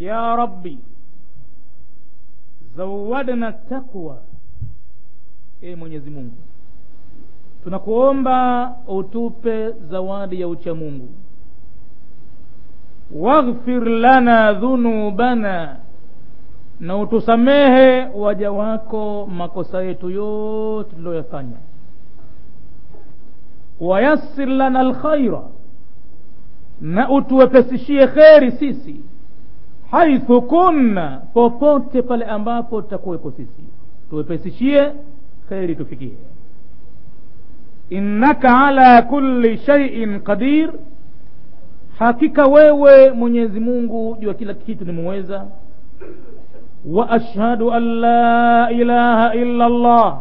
ya rabbi zawadna taqwa e mwenyezi mungu tunakuomba utupe zawadi ya ucha mungu waghfir lana dhunubana na utusamehe waja wako makosa yetu yote tuliyoyafanya wayassir lana alkhaira na utuwepesishie kheri sisi haithu kunna popote pale ambapo tutakuwepo sisi tuwepesishie kheri tufikie innaka ala kulli shaiin qadir hakika wewe mwenyezi mungu juu ya kila kitu nimuweza wa ashhadu an la ilaha illa allah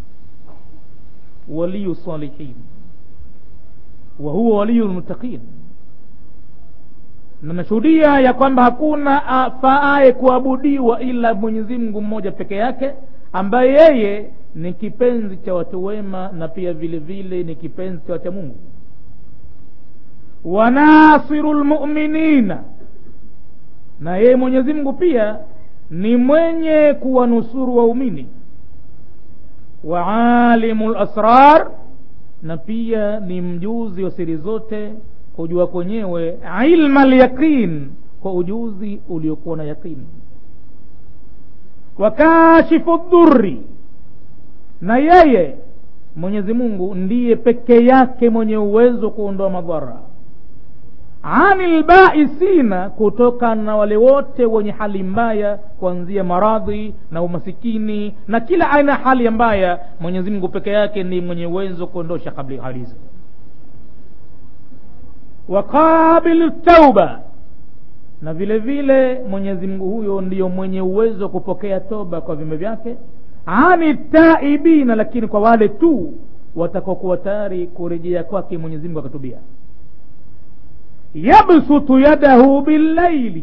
waliyu salihin wa huwa waliyu lmuttaqin na nashuhudia ya kwamba hakuna afaaye kuabudiwa ila mwenyezi mungu mmoja peke yake ambaye yeye ni kipenzi cha watu wema na pia vile vile ni kipenzi cha wacha mungu wanasiru lmuminina na yeye mwenyezi mungu pia ni mwenye kuwanusuru waumini waalimu lasrar na pia ni mjuzi wa siri zote kujua kwenyewe ilma lyaqin kwa ujuzi uliokuwa na yaqini wakashifu dhurri na yeye mwenyezi mungu ndiye peke yake mwenye uwezo wa kuondoa madhara ani lbaisina kutokana na wale wote wenye hali mbaya kuanzia maradhi na umasikini na kila aina ya hali mbaya mwenyezi mungu peke yake ni mwenye uwezo wa kuondosha hali hizo waqabilu tauba na vile vile mwenyezi mungu huyo ndiyo mwenye uwezo wa kupokea toba kwa viumbe vyake ani taibina lakini kwa wale tu watakaokuwa tayari kurejea kwake mwenyezi mungu akatubia yabsutu yadahu billaili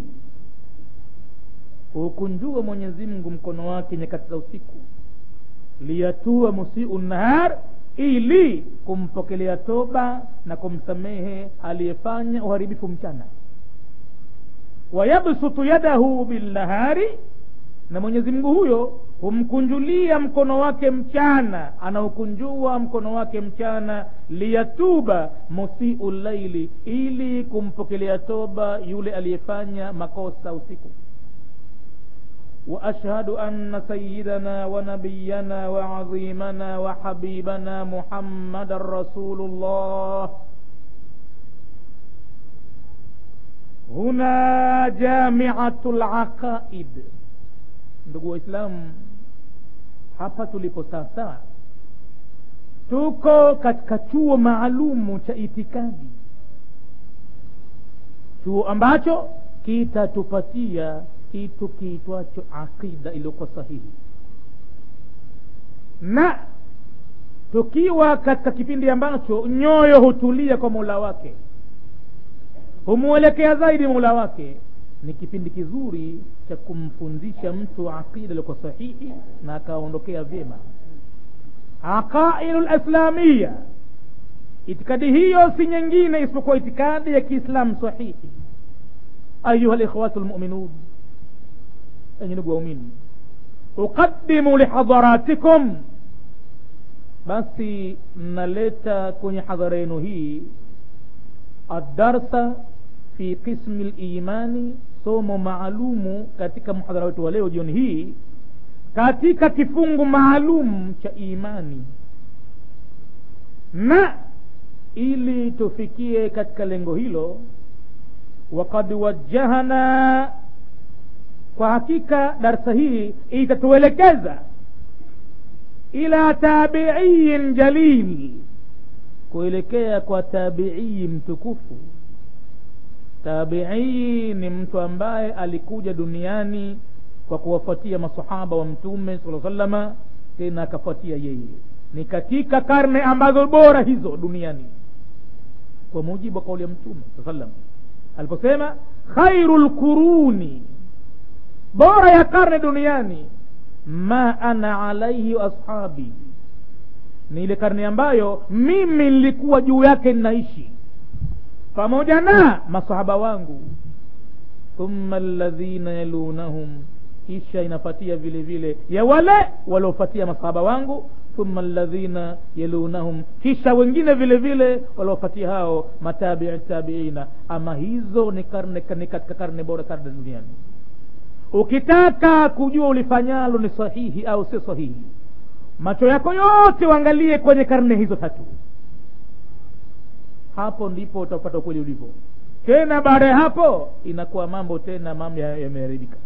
hukunjua mwenyezi mungu mkono wake nyakati za usiku liyatua musiu nahar ili kumpokelea toba na kumsamehe aliyefanya uharibifu mchana wayabsutu yadahu binnahari na mwenyezi mungu huyo humkunjulia mkono wake mchana anaukunjua mkono wake mchana liyatuba musiu llaili ili kumpokelea toba yule aliyefanya makosa usiku واشهد ان سيدنا ونبينا وعظيمنا وحبيبنا محمدا رسول الله هنا جامعه العقائد ndugu waislamu hapa tulipo sasa tuko katika chuo maalumu cha itikadi chuo ambacho kitatupatia kitu kiitwacho aqida iliyokuwa sahihi na tukiwa katika kipindi ambacho nyoyo hutulia kwa mola wake humwelekea zaidi mola wake ni kipindi kizuri cha kumfundisha mtu aqida iliyokuwa sahihi na akaondokea vyema aqaidu lislamiya itikadi hiyo si nyingine isipokuwa itikadi ya kiislamu sahihi ayuha likhwatu lmuminun enye ndugu waumini uqadimu lihadharatikum basi naleta kwenye hadhara yenu hii adarsa fi qismi limani somo maalumu katika mhadhara wetu wa leo jioni hii katika kifungu maalum cha imani na ili tufikie katika lengo hilo wakad wajahana kwa hakika darsa hii itatuelekeza ila tabiiyin jalil kuelekea kwa tabiii mtukufu tabiii ni mtu ambaye alikuja duniani kwa kuwafuatia masahaba wa mtume sala salama tena akafuatia yeye ni katika karne ambazo bora hizo duniani kwa mujibu wa kauli ya mtume saa salam aliposema khairu lquruni bora ya karne duniani ma ana alaihi ashabi ni ile karne ambayo mimi nilikuwa juu yake ninaishi pamoja na masahaba wangu thumma alladhina yalunahum kisha inafatia vile vile ya wale waliofatia masahaba wangu thumma alladhina yalunahum kisha wengine vile vile waliofatia hao matabii tabiina ama hizo ni karne ni katika karne bora karne duniani ukitaka kujua ulifanyalo ni sahihi au sio sahihi macho yako yote uangalie kwenye karne hizo tatu hapo ndipo utapata ukweli ulivyo tena baada ya hapo inakuwa mambo tena mambo yameharibika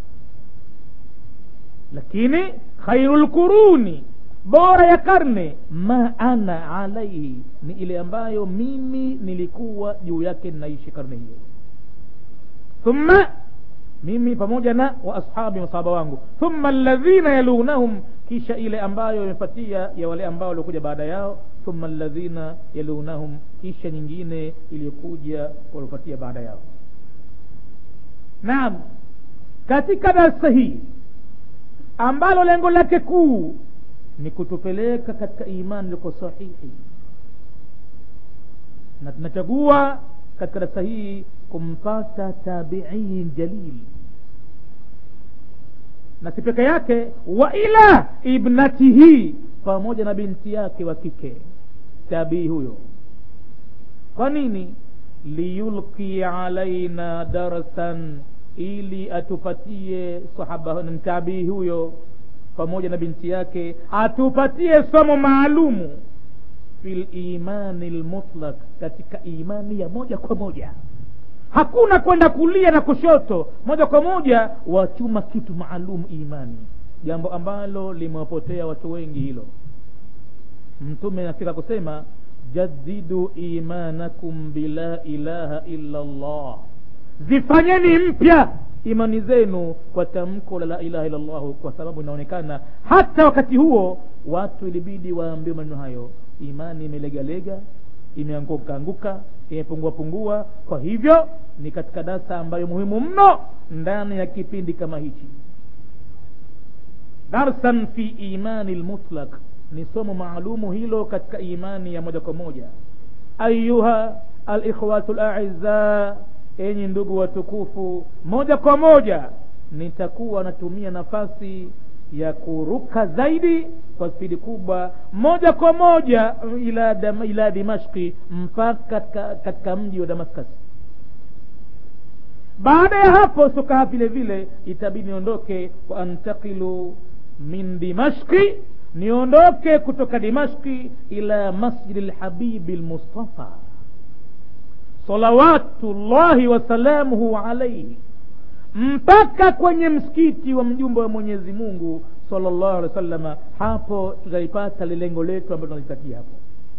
lakini khairul quruni bora ya karne ma ana alaihi ni ile ambayo mimi nilikuwa juu yake ninaishi karne hiyo thumma mimi pamoja na wa ashabi masahaba wangu thumma alladhina yalunahum kisha ile ambayo imepatia ya wale ambao waliokuja baada yao thumma alladhina yalunahum kisha nyingine iliyokuja waliopatia baada yao naam katika darsa hii ambalo lengo lake kuu ni kutupeleka katika imani liko sahihi na tunachagua katika darasa hii kumpata tabiin jalil na si peke yake wa ila ibnatihi pamoja na binti yake wa kike tabii huyo kwa nini liyulki alaina darsan ili atupatie sahaba mtabii huyo pamoja na binti yake atupatie somo maalumu fil imani lmutlak katika imani ya moja kwa moja hakuna kwenda kulia na kushoto moja kwa moja wachuma kitu maalum imani jambo ambalo limewapotea watu wengi hilo mtume nafika kusema jadidu imanakum bila ilaha illa llah zifanyeni mpya imani zenu kwa tamko la la ilaha illallahu kwa sababu inaonekana hata wakati huo watu ilibidi waambiwe maneno hayo imani imelegalega imeanguka anguka imepungua pungua kwa hivyo ni katika dasa ambayo muhimu mno ndani ya kipindi kama hichi darsan fi imani lmutlak ni somo maalumu hilo katika imani ya moja kwa moja ayuha alikhwatu laiza enyi ndugu watukufu moja kwa moja nitakuwa natumia nafasi ya kuruka zaidi kwa spidi kubwa moja kwa moja ila, dam, ila dimashki mpaka katika, katika mji wa damascus baada ya hapo sukaha vile vile itabidi niondoke wa antakilu min dimashki niondoke kutoka dimashki ila masjidi lhabibi lmustafa salawatullahi wasalamuhu alaihi mpaka kwenye msikiti wa mjumbe wa mwenyezi mungu salllahu alehi wa sallama hapo tutaipata lilengo letu ambalo tunalitakia hapo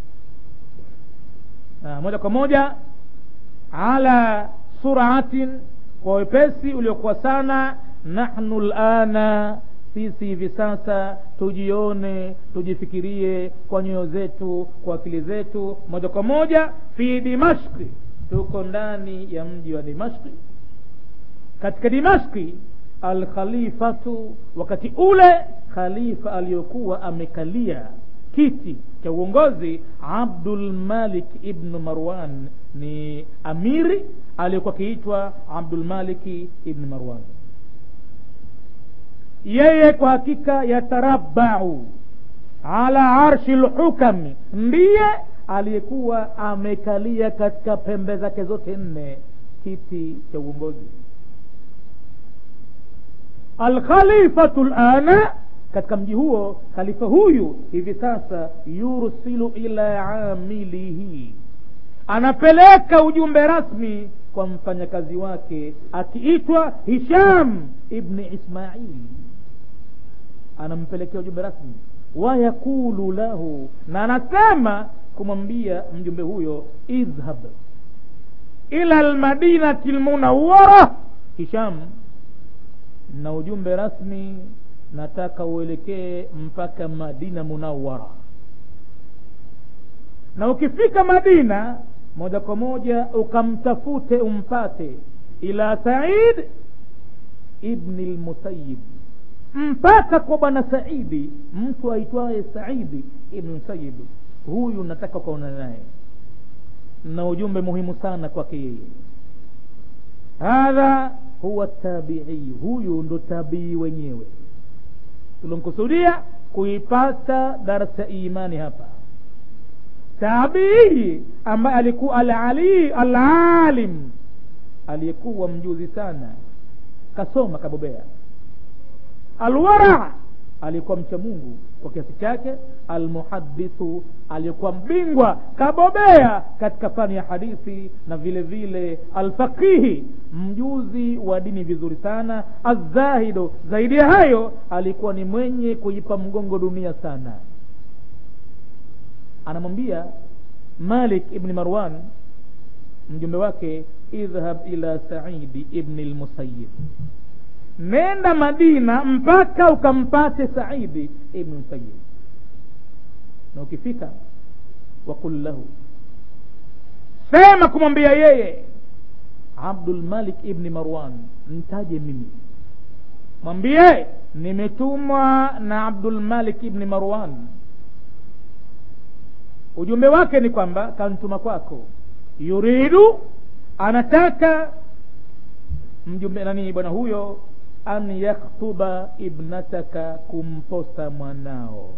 na moja kwa moja ala suratin kwa wepesi uliokuwa sana nahnu lana sisi hivi sasa tujione tujifikirie kwa nyoyo zetu kwa akili zetu moja kwa moja fi dimashki tuko ndani ya mji wa dimashki katika dimashki alkhalifatu wakati ule khalifa aliyokuwa amekalia kiti cha uongozi abdulmalik ibnu marwan ni amiri aliyokuwa akiitwa abdulmaliki ibnu marwan yeye kwa hakika yatarabau ala arshi lhukami ndiye aliyekuwa amekalia katika pembe zake zote nne kiti cha uongozi alkhalifatu lana katika mji huo khalifa huyu hivi sasa yursilu ila amilihi anapeleka ujumbe rasmi kwa mfanyakazi wake akiitwa hisham ibni ismail anampelekea ujumbe rasmi wayaqulu lahu na anasema kumwambia mjumbe huyo idhhab ila lmadinati lmunawara hisham na ujumbe rasmi nataka uelekee mpaka madina munawara na ukifika madina moja kwa moja ukamtafute umpate ila said ibni lmusayib mpaka kwa bwana saidi mtu aitwaye saidi ibni musayib huyu nataka ukaona naye na ujumbe muhimu sana kwake yeye hadha huwa tabiiyu huyu ndo tabii wenyewe tulomkusudia kuipata darsa imani hapa tabii ambaye alikuwa alali alalim aliyekuwa mjuzi sana kasoma kabobea alwara alikuwa mcha mungu kwa kiasi chake almuhadithu aliyekuwa mbingwa kabobea katika fani ya hadithi na vile vile alfaqihi mjuzi wa dini vizuri sana azahido zaidi ya hayo alikuwa ni mwenye kuipa mgongo dunia sana anamwambia malik ibni marwan mjumbe wake idhhab ila saidi ibni lmusayib nenda madina mpaka ukampate saidi ibni musayib na ukifika wakul lahu sema kumwambia yeye abdulmalik ibni marwan ntaje mimi mwambie nimetumwa na abdulmalik ibni marwan ujumbe wake ni kwamba kantuma kwako yuridu anataka mjumbe nani bwana huyo an yakhtuba ibnataka kumposa mwanao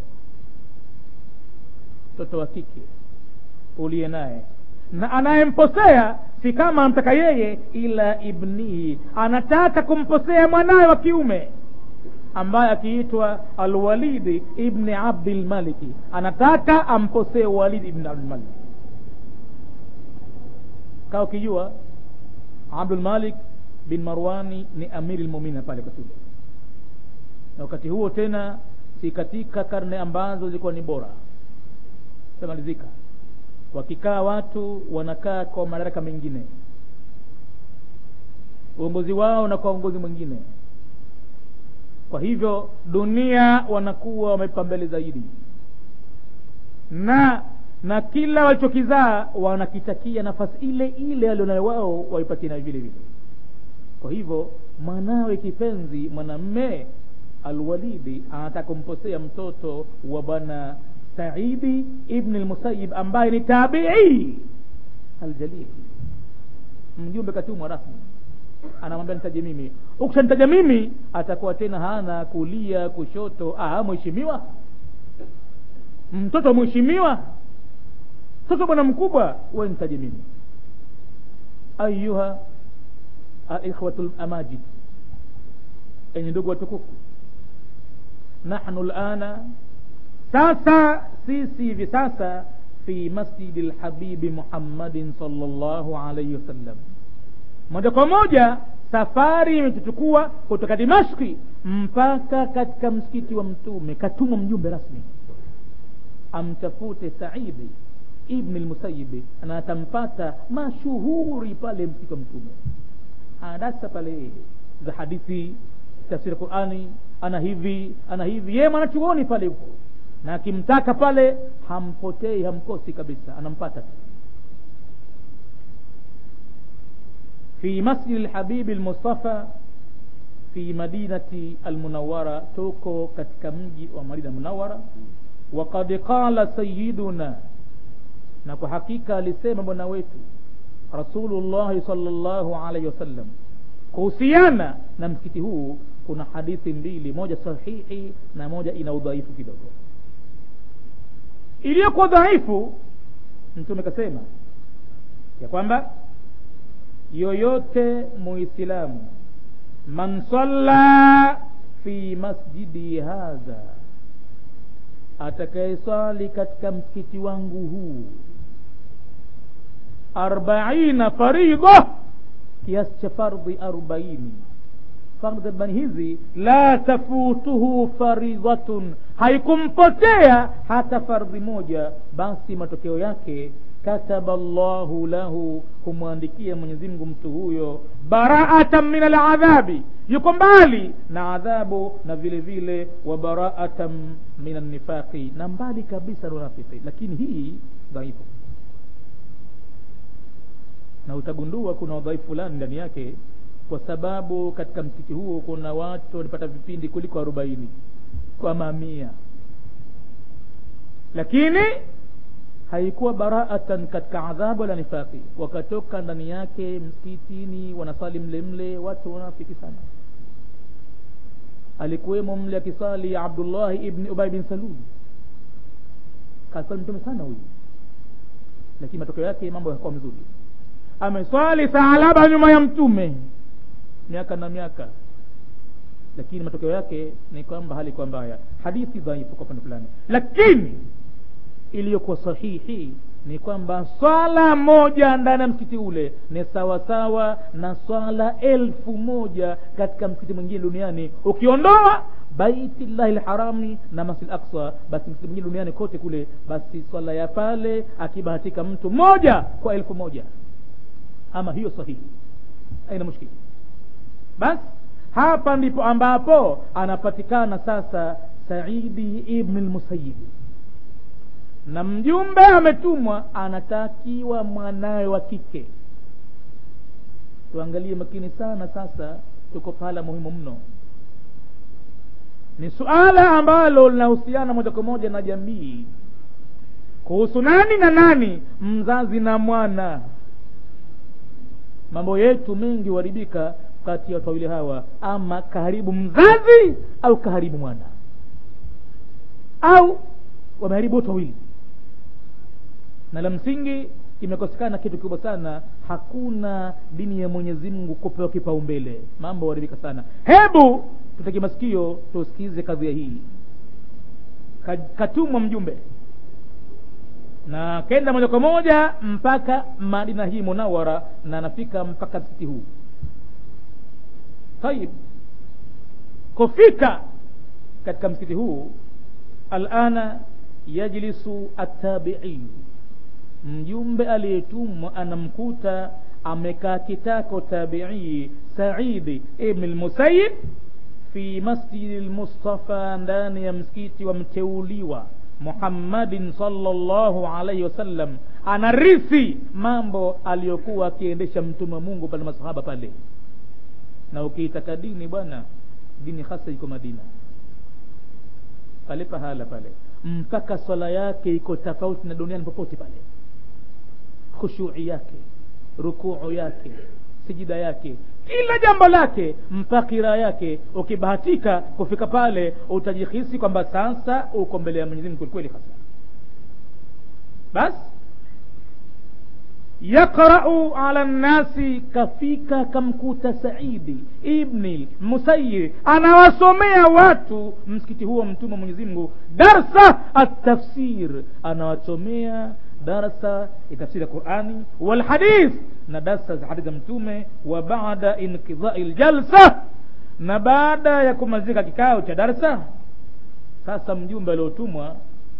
mtoto wa kike uliye naye na anayemposea si kama anamtaka yeye ila ibnihi anataka kumposea mwanawe wa kiume ambaye akiitwa alwalidi ibni abdilmaliki anataka amposee walidi ibni abdilmaliki kaa ukijua abdulmalik bin marwani ni amiri lmumina pale wakati ule na wakati huo tena si katika karne ambazo zilikuwa ni bora tamalizika wakikaa watu wanakaa kwa madaraka mengine uongozi wao na kwa uongozi mwingine kwa hivyo dunia wanakuwa wamepa mbele zaidi na na kila walichokizaa wanakitakia nafasi ile ile alionayo wao waipatie nayo vile vile kwa hivyo mwanawe kipenzi mwanamme alwalidi anataka kumposea mtoto wa bwana saidi ibni lmusayib ambaye ni tabii aljalil mjumbe katumwa rasmi anamwambia nitaje mimi ukishanitaja mimi atakuwa tena hana kulia kushoto ah mheshimiwa mtoto mheshimiwa mtoto bwana mkubwa we nitaje mimi ayuha ikhwatu lamajid enye ndugu watukufu nahnu lana sasa sisi hivi sasa fi masjidi lhabibi muhammadin salllahu alaihi wasallam moja kwa moja safari imetuchukua kutoka dimashki mpaka katika msikiti wa mtume katuma mjumbe rasmi amtafute saidi ibni lmusayibi na atampata mashuhuri pale msikiti wa mtume anadasa pale za hadithi tafsiri qurani ana hivi ana hivi yeye mwanachuoni pale huko na akimtaka pale hampotei hamkosi kabisa anampata tu في مسجد الحبيب المصطفى في مدينة المنورة توكو katika mji wa Madina Munawara وقد قال سيدنا na kwa hakika alisema bwana wetu Rasulullah sallallahu alaihi wasallam kuhusiana na msikiti huu kuna hadithi mbili moja sahihi na moja ina udhaifu kidogo iliyokuwa dhaifu mtume kasema ya kwamba yoyote muislamu man salla fi masjidi hadha atakayeswali katika msikiti wangu huu arbaina faridha kiasi cha fardhi arobaini fardhi arobaini hizi la tafutuhu faridhatun haikumpotea hata fardhi moja basi matokeo yake kataba llahu lahu humwandikia mwenyezimngu mtu huyo baraatan min aladhabi yuko mbali na adhabu na vile vile wa baraatan min annifaqi na mbali kabisa na unafiki lakini hii dhaifu na utagundua kuna udhaifu fulani ndani yake kwa sababu katika msikiti huo kuna watu walipata vipindi kuliko arobaini kwa mamia lakini haikuwa baraatan katika adhabu wala nifaqi wakatoka ndani yake msikitini wanasali mle mle watu wanafiki sana alikuwemo mle akisali abdullahi ibni ubay bin salul kasali mtume sana huyu lakini matokeo yake mambo yakuwa mzuri ameswali saalaba nyuma ya mtume miaka na miaka lakini matokeo yake ni kwamba hali kwa mbaya hadithi dhaifu kwa upande fulani lakini iliyokuwa sahihi ni kwamba swala moja ndani ya msikiti ule ni sawasawa na swala elfu moja katika msikiti mwingine duniani ukiondoa baitillahi lharami na masjid aksa basi msikiti mwingine duniani kote kule basi swala ya pale akibahatika mtu moja kwa elfu moja ama hiyo sahihi aina mushkili basi hapa ndipo ambapo anapatikana sasa saidi ibn lmusayibi na mjumbe ametumwa anatakiwa mwanawe wa kike tuangalie makini sana sasa tuko pahala muhimu mno ni suala ambalo linahusiana moja kwa moja na jamii kuhusu nani na nani mzazi na mwana mambo yetu mengi huharibika kati ya watu wawili hawa ama kaharibu mzazi au kaharibu mwana au wameharibu wote wawili na la msingi kimekosekana kitu kikubwa sana hakuna dini ya mwenyezi mungu kupewa kipaumbele mambo huharibika sana hebu tuteke masikio tusikize kadhia hii katumwa mjumbe na kenda moja kwa moja mpaka madina hii munawara na anafika mpaka msikiti huu tayib kufika katika msikiti huu alana yajlisu attabiiyu mjumbe aliyetumwa anamkuta amekaa kitako tabii saidi ibn lmusayib fi masjidi lmustafa ndani ya msikiti wa mteuliwa muhammadin salllahu alaihi wasallam anarithi mambo aliyokuwa akiendesha mtume wa mungu pale masahaba pale na ukiitaka dini bwana dini hasa iko madina pale pahala pale mpaka swala yake iko tofauti na duniani popote pale khushui yake rukuu yake sijida yake kila jambo lake mpakira yake ukibahatika kufika pale utajihisi kwamba sasa uko mbele ya mwenyezi mungu kwelikweli hasa basi yaqrau ala nnasi kafika kamkuta saidi ibni musayir anawasomea watu msikiti huo mtume mwenyezi mungu darsa atafsir anawasomea darsa ya tafsiri ya qurani walhadith na darsa za hadithi za mtume wa bada inkidhai ljalsa na baada ya kumalizika kikao cha darsa sasa mjumbe aliotumwa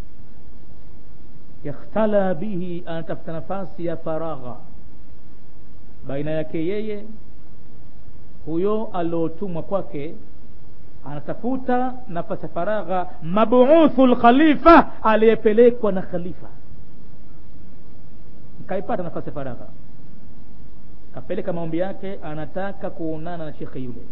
yakhtala bihi anatafuta nafasi ya faragha baina yake yeye huyo aliotumwa kwake anatafuta nafasi ya faragha mabuuthu lkhalifa aliyepelekwa na khalifa kaipata nafasi ya faragha kapeleka maombi yake anataka kuonana na shekhe yule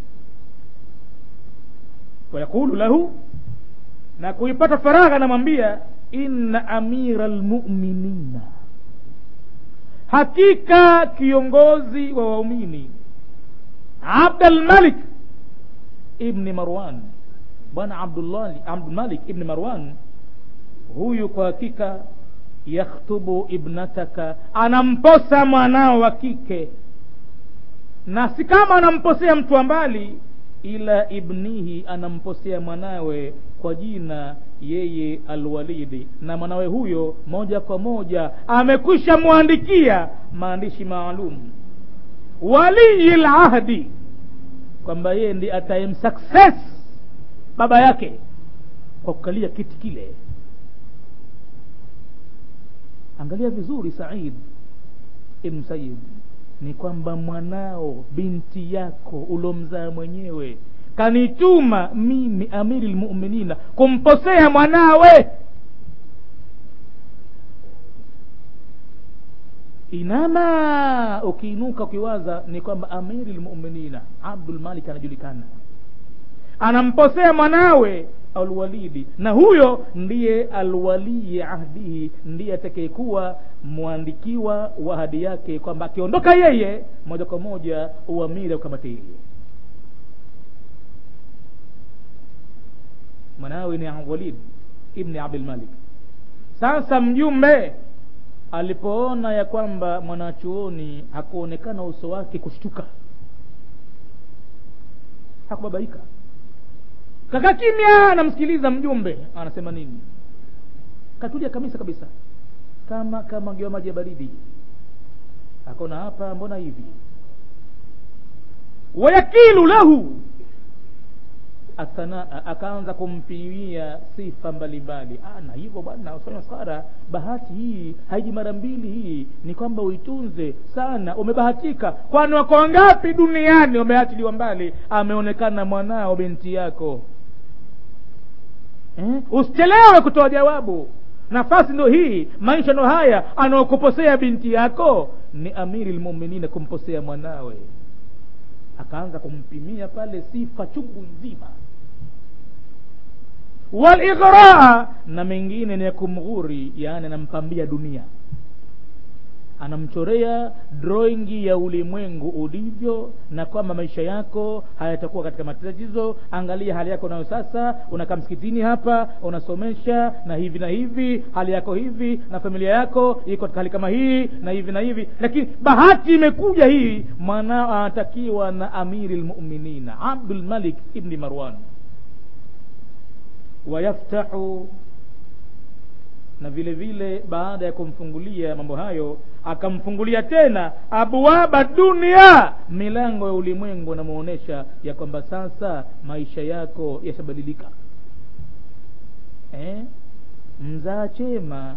wayaqulu lahu na kuipata faragha anamwambia inna amira lmuminina hakika kiongozi wa waumini abdalmalik ibni marwan bwana abdulmalik ibni marwan huyu kwa hakika yakhtubu ibnataka anamposa mwanao wa kike na si kama anamposea mtu wa mbali ila ibnihi anamposea mwanawe kwa jina yeye alwalidi na mwanawe huyo moja kwa moja amekwisha mwandikia maandishi maalum waliyi lahdi kwamba yeye ndi atayemsuccess baba yake kwa kukalia kiti kile angalia vizuri said ibn sayid ni kwamba mwanao binti yako ulomzaa mwenyewe kanituma mimi amiri lmuminina kumposea mwanawe inama ukiinuka ukiwaza ni kwamba amiri lmuminina abdulmalik anajulikana anamposea mwanawe alwalidi na huyo ndiye alwalii ahdihi ndiye atakayekuwa mwandikiwa wa ahadi yake kwamba akiondoka yeye moja kwa moja uamiri ukamate yeye mwanawe ni walid ibni abdulmalik sasa mjumbe alipoona ya kwamba mwanachuoni hakuonekana uso wake kushtuka hakubabaika kaka kimya anamsikiliza mjumbe anasema nini katulia kabisa kabisa kama kama ngewa maji ya baridi akona hapa mbona hivi wayakilu lahu athanaa akaanza kumpigia sifa mbalimbali na hivyo bwana usifanye maskhara bahati hii haiji mara mbili hii ni kwamba uitunze sana umebahatika kwani wako wangapi duniani wameachiliwa mbali ameonekana mwanao binti yako eh? usichelewe kutoa jawabu nafasi ndo hii maisha ndo haya anaokuposea binti yako ni amiri lmuminina kumposea mwanawe akaanza kumpimia pale sifa chungu nzima walighraa na mengine ni ya kumghuri yaani anampambia dunia anamchorea drawing ya ulimwengu ulivyo na kwamba maisha yako hayatakuwa katika matatizo angalia hali yako nayo sasa unakaa msikitini hapa unasomesha na hivi na hivi hali yako hivi na familia yako iko katika hali kama hii na hivi na hivi lakini bahati imekuja hii mwanao anatakiwa na amiri lmuminina abdulmalik ibni marwan wayaftahu na vile vile baada ya kumfungulia mambo hayo akamfungulia tena abwaba dunia milango ya ulimwengu anamuonesha ya kwamba sasa maisha yako yashabadilika eh? mzaa chema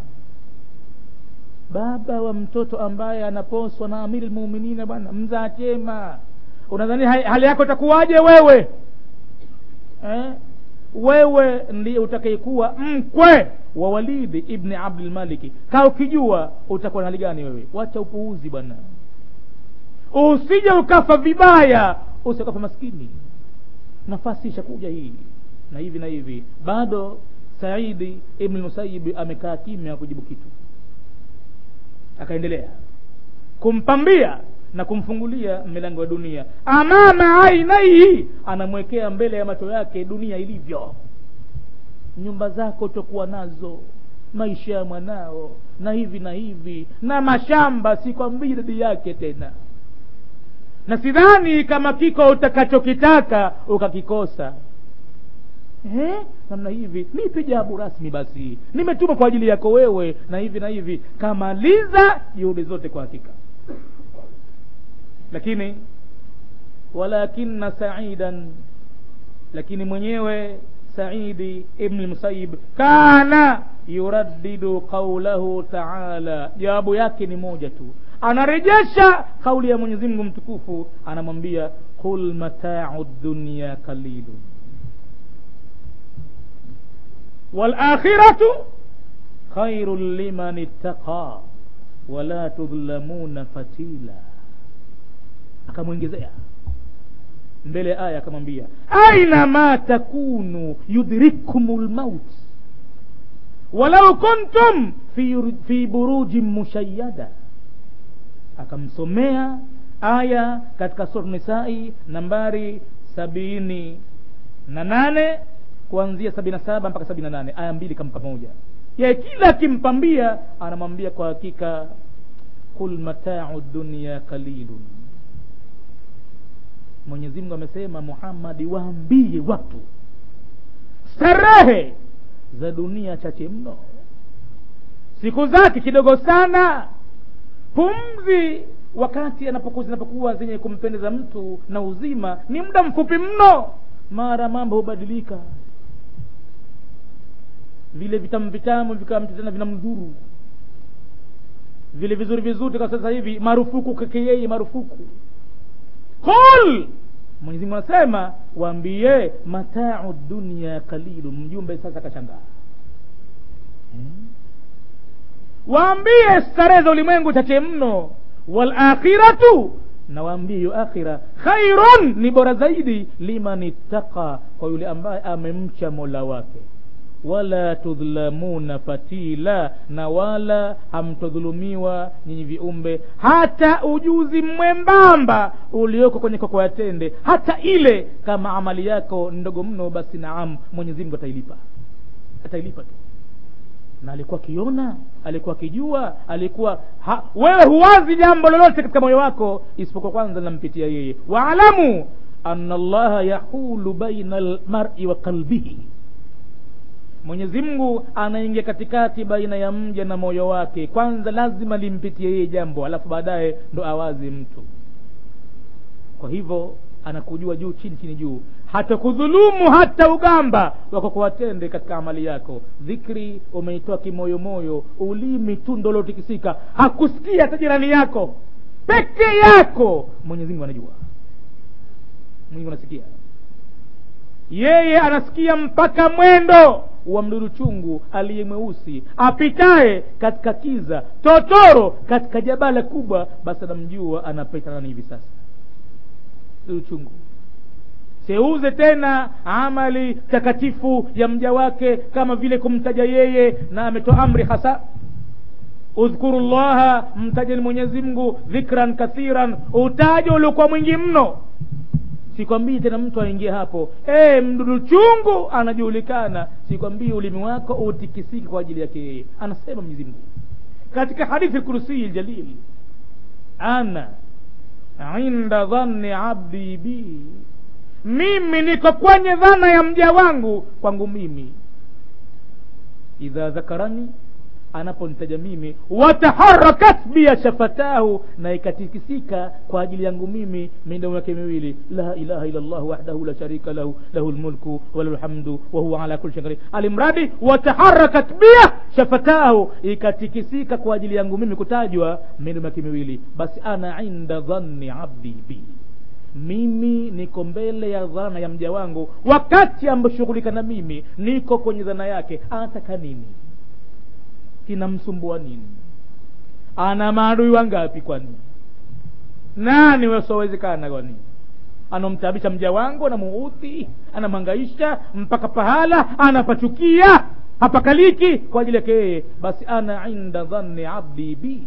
baba wa mtoto ambaye anaposwa na amiri lmuminina bwana mzaa chema unadhani hali yako itakuwaje wewe eh? wewe ndiye utakayekuwa mkwe wa walidi ibni abdulmaliki kaa ukijua utakuwa na hali gani wewe wacha upuuzi bwana usije ukafa vibaya usikafa maskini nafasi ishakuja hii na hivi na hivi bado saidi ibni musayibi amekaa kimya kujibu kitu akaendelea kumpambia na kumfungulia milango ya dunia amama ainaihi anamwekea mbele ya macho yake dunia ilivyo nyumba zako utakuwa nazo maisha ya mwanao na hivi na hivi na mashamba sikwambii idadi yake tena na sidhani kama kiko utakachokitaka ukakikosa eh? namna hivi nipe jawabu rasmi basi nimetuma kwa ajili yako wewe na hivi na hivi kamaliza juhudi zote kwa hakika lakini walakina saidan lakini mwenyewe saidi ibni musayib kana yuraddidu qaulahu taala jawabu yake ni moja tu anarejesha kauli ya mwenyezi mungu mtukufu anamwambia qul matau dunya qalilun walakhiratu khairun liman ittaqa wala tudhlamuna fatila akamwongezea mbele ya aya akamwambia aina ma takunu yudrikum lmaut walau kuntum fi, fi burujin mushayada akamsomea aya katika sura nisai nambari sabini na nane kuanzia sabini na saba mpaka sabini na nane aya mbili kampa moja ye kila akimpambia anamwambia kwa hakika qul matau dunya qalilun mwenyezi mungu amesema muhammadi waambie watu starehe za dunia chache mno siku zake kidogo sana pumzi wakati anapokuwa zinapokuwa zenye kumpendeza mtu na uzima ni muda mfupi mno mara mambo hubadilika vile vitamu vitamu vikawa mtu tena vinamdhuru vile vizuri vizuri kwa sasa hivi marufuku keke yeye marufuku qul mwenyezi mungu anasema waambie matau dunia kalilu mjumbe sasa kashangaa hmm? waambie starehe za ulimwengu chache mno walakhiratu nawaambia hiyo akhira khairun ni bora zaidi liman ittaqa kwa yule ambaye amemcha mola wake wala tudhlamuna fatila na wala hamtodhulumiwa nyinyi viumbe hata ujuzi mwembamba ulioko kwenye koko ya tende hata ile kama amali yako ndogo mno basi naam mwenyezi mungu atailipa atailipa tu na alikuwa akiona alikuwa akijua alikuwa ha, wewe huwazi jambo lolote katika moyo wako isipokuwa kwanza linampitia yeye waalamu ana allaha yahulu baina almari wa qalbihi mwenyezi mungu anaingia katikati baina ya mja na moyo wake kwanza lazima limpitie yeye jambo alafu baadaye ndo awazi mtu kwa hivyo anakujua juu chini chini juu hata kudhulumu hata ugamba wako kuwatende katika amali yako dhikri umeitoa kimoyomoyo ulimi tu ndo lotikisika hakusikia hata jirani yako peke yako mwenyezi mungu anajua mwenyezi anasikia yeye anasikia mpaka mwendo wa mdudu chungu aliye mweusi apitaye katika kiza totoro katika jabala kubwa basi anamjua anapita nani hivi sasa mdudu chungu seuze tena amali takatifu ya mja wake kama vile kumtaja yeye na ametoa amri hasa udhkuru llaha mtajeni mwenyezi mungu dhikran kathiran utaja uliokuwa mwingi mno sikwambii tena mtu aingie hapo e, mdudu chungu anajulikana sikwambii ulimi wako utikisiki kwa ajili yake yeye anasema mwenyezi mungu katika hadithi kursii ljalil ana inda dhanni abdi bi mimi niko kwenye dhana ya mja wangu kwangu mimi idha dhakarani anaponitaja mimi wataharakat bia shafatahu na ikatikisika kwa ajili yangu mimi midomo yake miwili la ilaha illa llah wahdahu la sharika lahu lahu lmulku walahu lhamdu wahuwa ala kuli shayin alimradi wataharakat bia shafatahu ikatikisika kwa ajili yangu mimi kutajwa midomo yake miwili basi ana inda dhanni abdi bi mimi niko mbele ya dhana ya mja wangu wakati amboshughulika na mimi niko kwenye dhana yake anataka nini kinamsumbua nini ana maadui wangapi kwani nani wasiowezekana kwani anamtaabisha mja wangu anamuudhi anamhangaisha mpaka pahala anapachukia hapakaliki kwa ajili yake yeye basi ana inda dhanni abdi bi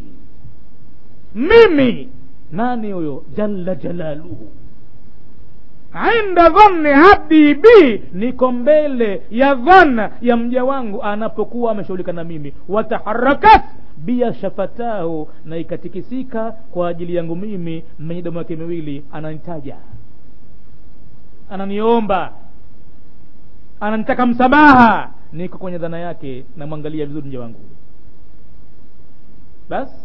mimi nani huyo jalla jalaluhu inda dhanni abdi bi niko mbele ya dhana ya mja wangu anapokuwa ameshughulika na mimi wataharakat bia shafatahu na ikatikisika kwa ajili yangu mimi midomo yake miwili ananitaja ananiomba ananitaka msamaha niko kwenye dhana yake namwangalia vizuri mja wangu basi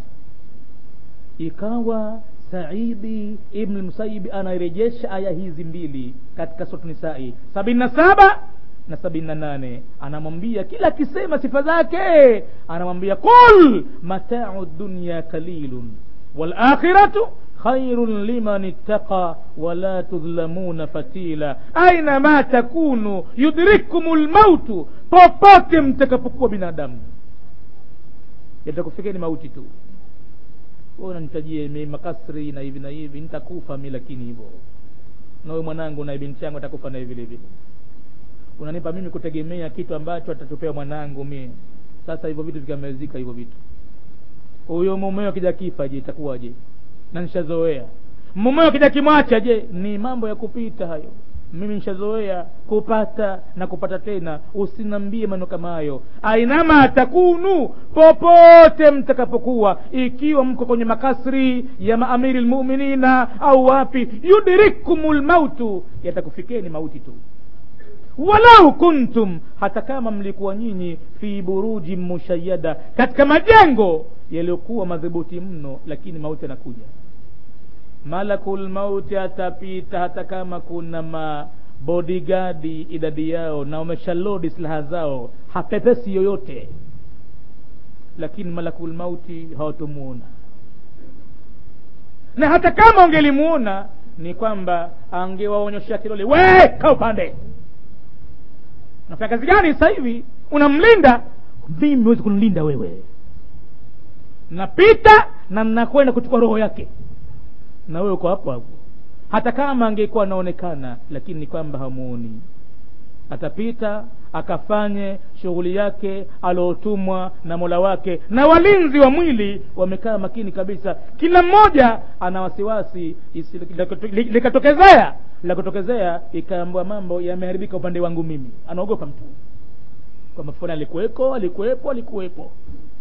ikawa saidi ibn musayibi anarejesha aya hizi mbili katika sura nisai sabini na saba na sabini na nane anamwambia kila akisema sifa zake anamwambia qul matau dunya kalilun walakhiratu khairun liman ittaqa wala tudhlamuna fatila ainama takunu yudrikkum lmautu popote mtakapokuwa binadamu yatakufikeni mauti tu unanitajie mi makasri na hivi na hivi nitakufa mi lakini hivyo nawe mwanangu na binti yangu atakufa naye vile vile unanipa mimi kutegemea kitu ambacho atatupea mwanangu mie sasa hivyo vitu vikamezika hivyo vitu huyo mumeo akija kifa je itakuwaje na nishazoea mumeo akija kimwacha je ni mambo ya kupita hayo mimi nishazoea kupata na kupata tena usinambie maneno kama hayo ainama takunu popote mtakapokuwa ikiwa mko kwenye makasri ya maamiri lmuminina au wapi yudrikum lmautu yatakufikeni mauti tu walau kuntum hata kama mlikuwa nyinyi fi buruji mushayada katika majengo yaliyokuwa madhubuti mno lakini mauti yanakuja malakul mauti atapita hata kama kuna mabodigadi idadi yao na wameshalodi silaha zao hapepesi yoyote lakini malakul mauti hawatomuona na hata kama wangelimuona ni kwamba angewaonyesha kidole we ka upande nafanya kazi gani sasa hivi unamlinda mimi huwezi kunilinda wewe napita na nakwenda kuchukua roho yake na wewe uko hapo hapo hata kama angekuwa anaonekana lakini ni kwamba hamuoni atapita akafanye shughuli yake aliotumwa na mola wake na walinzi wa mwili wamekaa makini kabisa kila mmoja ana wasiwasi likatokezea la kutokezea ikaambua mambo yameharibika upande wangu mimi anaogopa mtu kwamba fulani alikuweko alikuwepo alikuwepo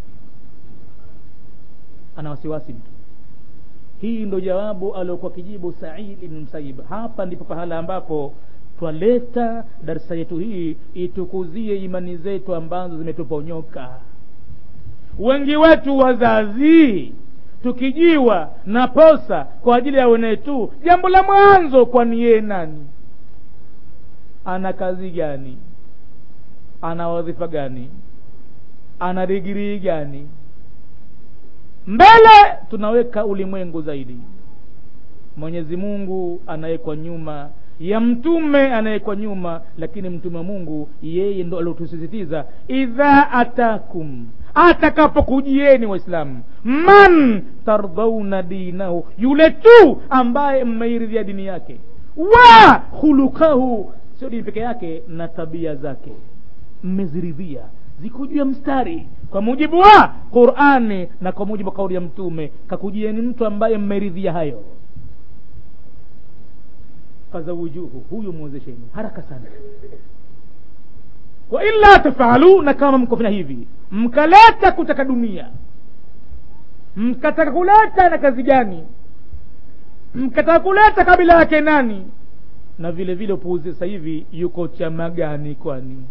ana wasiwasi mtu hii ndo jawabu aliokuwa kijibu said ibn msayib hapa ndipo pahala ambapo twaleta darsa yetu hii itukuzie imani zetu ambazo zimetuponyoka wengi wetu wazazi tukijiwa na posa kwa ajili ya wenetu jambo la mwanzo kwani yeye nani ana kazi gani ana wadhifa gani ana digirii gani mbele tunaweka ulimwengu zaidi mwenyezi mungu anawekwa nyuma ya mtume anayekwa nyuma lakini mtume wa mungu yeye ndo aliotusisitiza idha atakum atakapokujieni waislamu man tardhauna dinahu yule tu ambaye mmeiridhia dini yake wa khulukahu sio dini peke yake na tabia zake mmeziridhia ziko juu ya mstari kwa mujibu wa qurani na kwa mujibu wa kauli ya mtume kakujieni mtu ambaye mmeridhia hayo fazawujuhu huyu mwezesheni haraka sana wa illa tafalu na kama mkofanya hivi mkaleta kutaka dunia mkataka kuleta na kazi gani mkataka kuleta kabila yake nani na vile vile upuuzi sasa hivi yuko chama gani kwani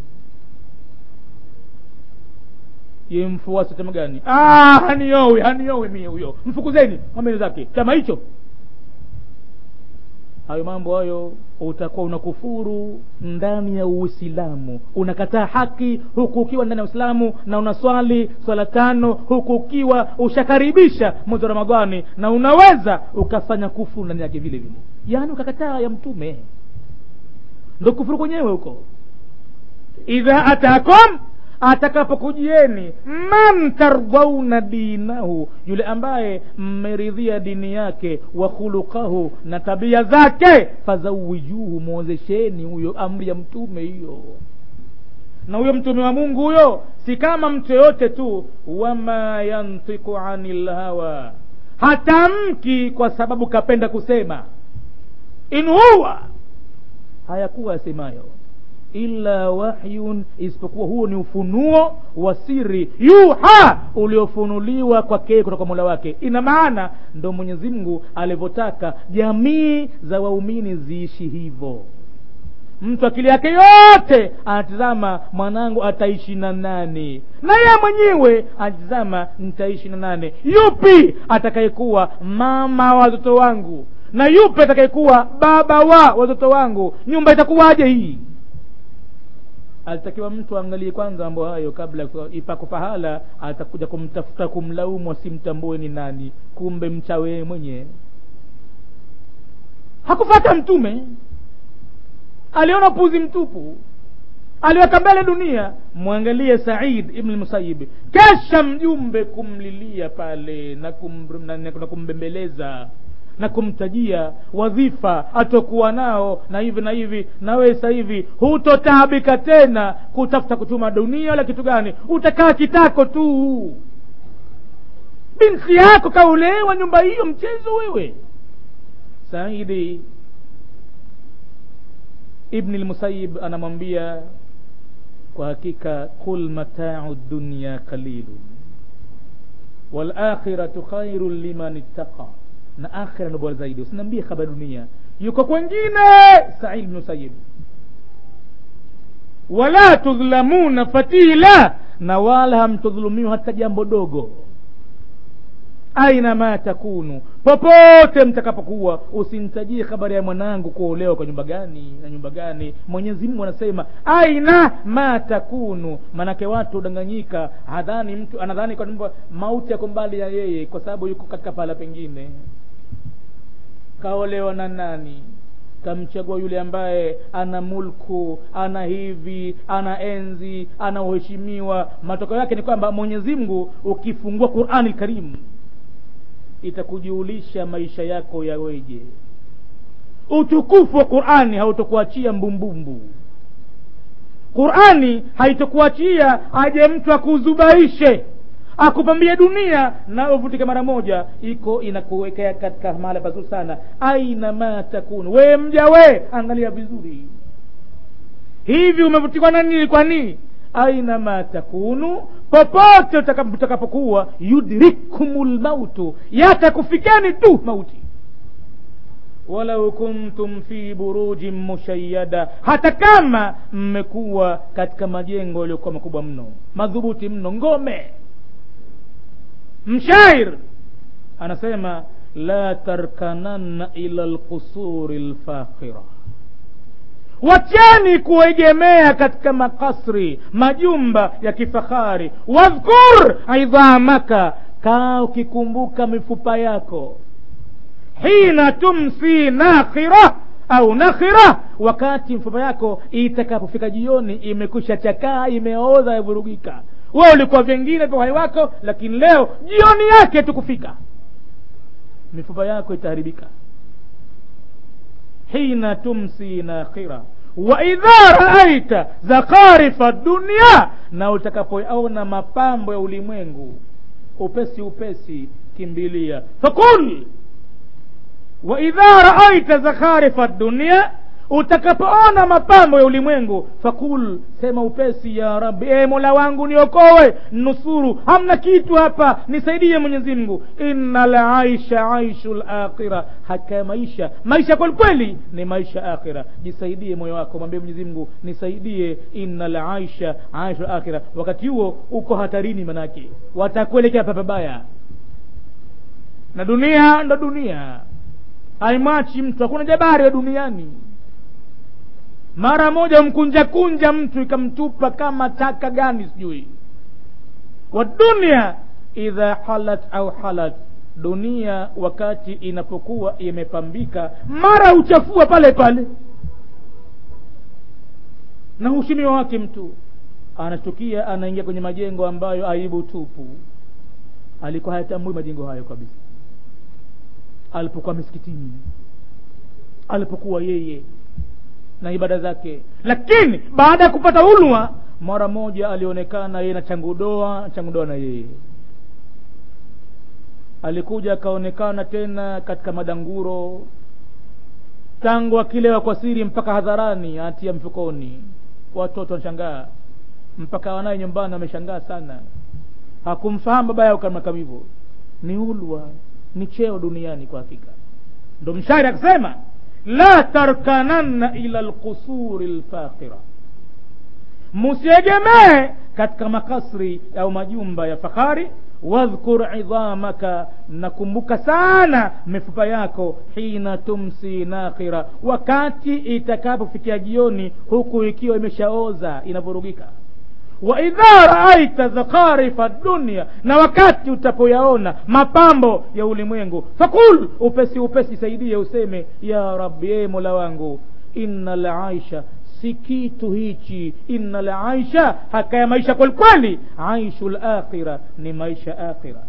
ye mfuasi chama gani ah, haniowi haniowi mie huyo mfukuzeni mwambeni zake chama hicho hayo mambo hayo utakuwa unakufuru ndani ya uislamu unakataa haki huku ukiwa ndani ya uislamu na unaswali swala tano huku ukiwa ushakaribisha mwezi wa ramadhani na unaweza ukafanya kufuru ndani yake vile vile yaani ukakataa ya mtume ndo kufuru kwenyewe huko idha atakum atakapokujieni man tardhauna dinahu yule ambaye mmeridhia dini yake wa khuluqahu na tabia zake fazawijuhu mwozesheni huyo amri ya mtume hiyo na huyo mtume wa mungu huyo si kama mtu yoyote tu wama yantiku ani lhawa hatamki kwa sababu kapenda kusema in huwa hayakuwa yasemayo illa wahyun isipokuwa huo ni ufunuo wa siri yuha uliofunuliwa kwake kutoka mola wake ina maana ndo mwenyezi mungu alivyotaka jamii za waumini ziishi hivyo mtu akili yake yote anatizama mwanangu ataishi na nani na yeye mwenyewe anatizama nitaishi na nane yupi atakayekuwa mama wa watoto wangu na yupi atakayekuwa baba wa watoto wangu nyumba itakuwaje hii alitakiwa mtu aangalie kwanza mambo hayo kabla ipako pahala atakuja kumtafuta kumlaumu asimtambue ni nani kumbe mchawe mwenyewe hakufata mtume aliona upuzi mtupu aliweka mbele dunia mwangalie said ibn musayib kesha mjumbe kumlilia pale na, kum, na, na kumbembeleza na kumtajia wadhifa atokuwa nao na hivi na hivi na wewe sasa hivi hutotaabika tena kutafuta kuchuma dunia wala kitu gani utakaa kitako tu binti yako kaulewa nyumba hiyo mchezo wewe saidi ibni lmusayib anamwambia kwa hakika qul matau dunya qalilun walakhiratu khairun liman ittaqa na akhira ndo bora zaidi usiniambie habari dunia yuko kwengine said bnu sayib wala tudhlamuna fatila na wala hamtudhulumiwa hata jambo dogo aina ma takunu popote mtakapokuwa usinitajie habari ya mwanangu kuolewa kwa nyumba gani na nyumba gani mwenyezi mungu anasema aina ma takunu manake watu udanganyika hadhani mtu anadhani kwamba mauti yako mbali ya yeye kwa sababu yuko katika pahala pengine kaolewa na nani kamchagua yule ambaye ana mulku ana hivi ana enzi ana uheshimiwa matokeo yake ni kwamba mwenyezi mungu ukifungua qurani lkarimu itakujulisha maisha yako yaweje utukufu wa qurani hautokuachia mbumbumbu qurani haitokuachia aje mtu akuzubaishe akupambia dunia na uvutike mara moja iko inakuwekea katika mahala pazuri sana aina ma takunu we mja we angalia vizuri hivi umevutikwa na nini kwa nini aina ma takunu popote utakapokuwa yudrikum lmautu yatakufikeni tu mauti walau kuntum fi burujin mushayada hata kama mmekuwa katika majengo yaliyokuwa makubwa mno madhubuti mno ngome mshair anasema la tarkananna ila lqusuri lfakhira wacheni kuegemea katika makasri majumba ya kifahari wadhkur idhamaka kaa ukikumbuka mifupa yako hina tumsi nakhira au nakhira wakati mfupa yako itakapofika jioni imekwisha chakaa imeoza yavurugika we ulikuwa vingine vya uhai wako lakini leo jioni yake tukufika mifupa yako itaharibika hina tumsi nakhira wa idha raaita zakarifa dunia na utakapoona mapambo ya ulimwengu upesi upesi kimbilia fakul wa idha raaita zakharifa dunia utakapoona mapambo ya ulimwengu fakul sema upesi ya rabbi e mola wangu niokowe nusuru hamna kitu hapa nisaidie mwenyezi mungu inna laisha aishu lakhira haka ya maisha maisha kwelikweli ni maisha akhira jisaidie moyo wako mwambie mwenyezi mungu nisaidie inna laisha aishu lakhira wakati huo uko hatarini manake watakuelekea papabaya na dunia ndo dunia haimwachi mtu hakuna jabari wa duniani mara moja mkunja kunja mtu ikamtupa kama taka gani sijui wa dunia idha halat au halat dunia wakati inapokuwa imepambika mara uchafua pale pale na ushimiwa wake mtu anashtukia anaingia kwenye majengo ambayo aibu tupu alikuwa hayatambui majengo hayo kabisa alipokuwa misikitini alipokuwa yeye na ibada zake lakini baada ya kupata ulwa mara moja alionekana yeye na changudoa changudoa na yeye alikuja akaonekana tena katika madanguro tangu akilewa kwa siri mpaka hadharani atia mfukoni watoto wanashangaa mpaka wanaye nyumbani wameshangaa sana hakumfahamu baba yao kama kama hivyo ni ulwa ni cheo duniani kwa hakika ndo mshairi akasema la tarkananna ila lqusuri lfakhira musiegemee katika makasri au majumba ya fahari wadhkur idhamaka nakumbuka sana mifupa yako hina tumsi nakhira wakati itakapofikia jioni huku ikiwa imeshaoza inavurugika wa idha raaita zakarifa dunia na wakati utapoyaona mapambo ya ulimwengu fakul upesi upesi saidie useme ya rabbi e mola wangu inna laisha si kitu hichi inna laisha haka ya maisha kwelikweli aishu lakhira ni maisha akhira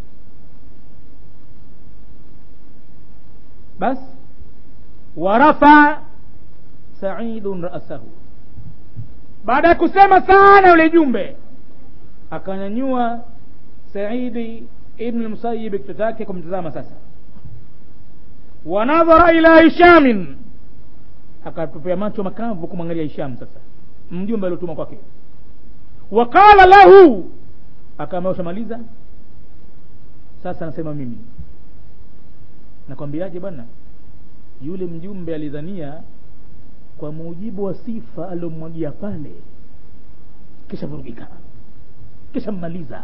bas warafa saidun rasahu baada ya kusema sana yule jumbe akanyanyua saidi ibn lmusayib kichwa chake kumtazama sasa wanadhara ila hishamin akatupia macho makavu kumwangalia hisham sasa mjumbe aliotuma kwake waqala lahu akaambia ushamaliza sasa anasema mimi nakwambiaje bwana yule mjumbe alidhania kwa mujibu wa sifa aliomwagia pale kisha vurugika kisha mmaliza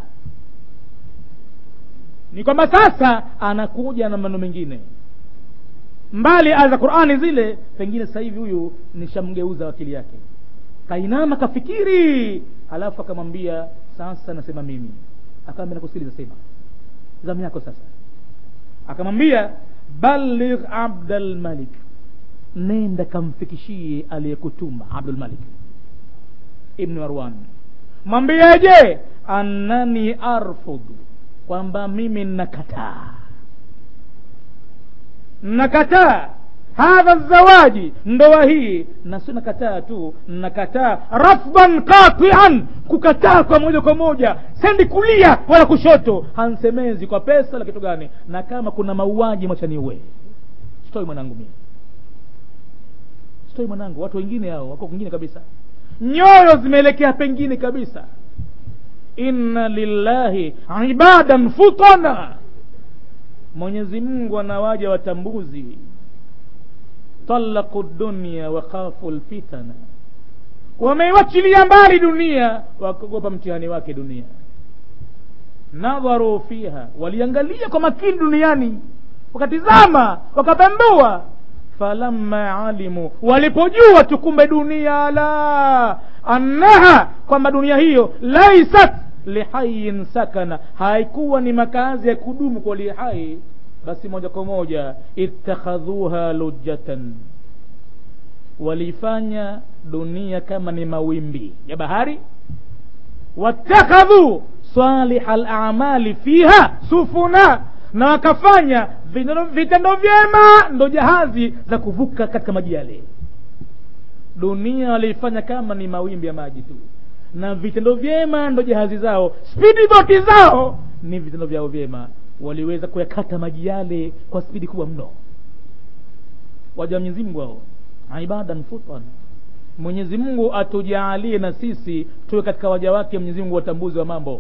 ni kwamba sasa anakuja na maneno mengine mbali aya za qurani zile pengine sasa hivi huyu nishamgeuza akili yake kainama kafikiri alafu akamwambia sasa nasema mimi akaambia nakusikiliza sema zamu yako sasa akamwambia baligh abdalmalik nenda kamfikishie aliyekutuma abdulmalik ibni marwan mwambieje annani arfudhu kwamba mimi nakataa nakataa hadha zawaji ndoa hii na si nakataa tu nakataa rafdan qatian kukataa kwa moja kwa moja sendi kulia wala kushoto hansemezi kwa pesa la kitu gani na kama kuna mauaji mwachaniue sitoi mwanangu mimi sitoi mwanangu watu wengine hao wako kwingine kabisa nyoyo zimeelekea pengine kabisa inna lillahi ibadan futana mwenyezi mungu anawaja watambuzi talaqu dunya wa khafu lfitana wameiwachilia mbali dunia wakogopa mtihani wake dunia nadharu fiha waliangalia kwa makini duniani wakatizama wakapembua falamma alimu walipojua tu kumbe dunia la annaha kwamba dunia hiyo laisat lihayin sakana haikuwa ni makazi ya kudumu kwa lihai basi moja kwa moja ittakhadhuha lujatan walifanya dunia kama ni mawimbi ya bahari watakhadhu saliha lamali fiha sufuna na wakafanya vitendo vyema ndo jahazi za kuvuka katika maji yale dunia waliifanya kama ni mawimbi ya maji tu na vitendo vyema ndo jahazi zao spidi boti zao ni vitendo vyao vyema waliweza kuyakata maji yale kwa spidi kubwa mno waja Mwenyezi Mungu hao ibadan futan Mwenyezi Mungu atujaalie na sisi tuwe katika waja wake Mwenyezi Mungu watambuzi wa mambo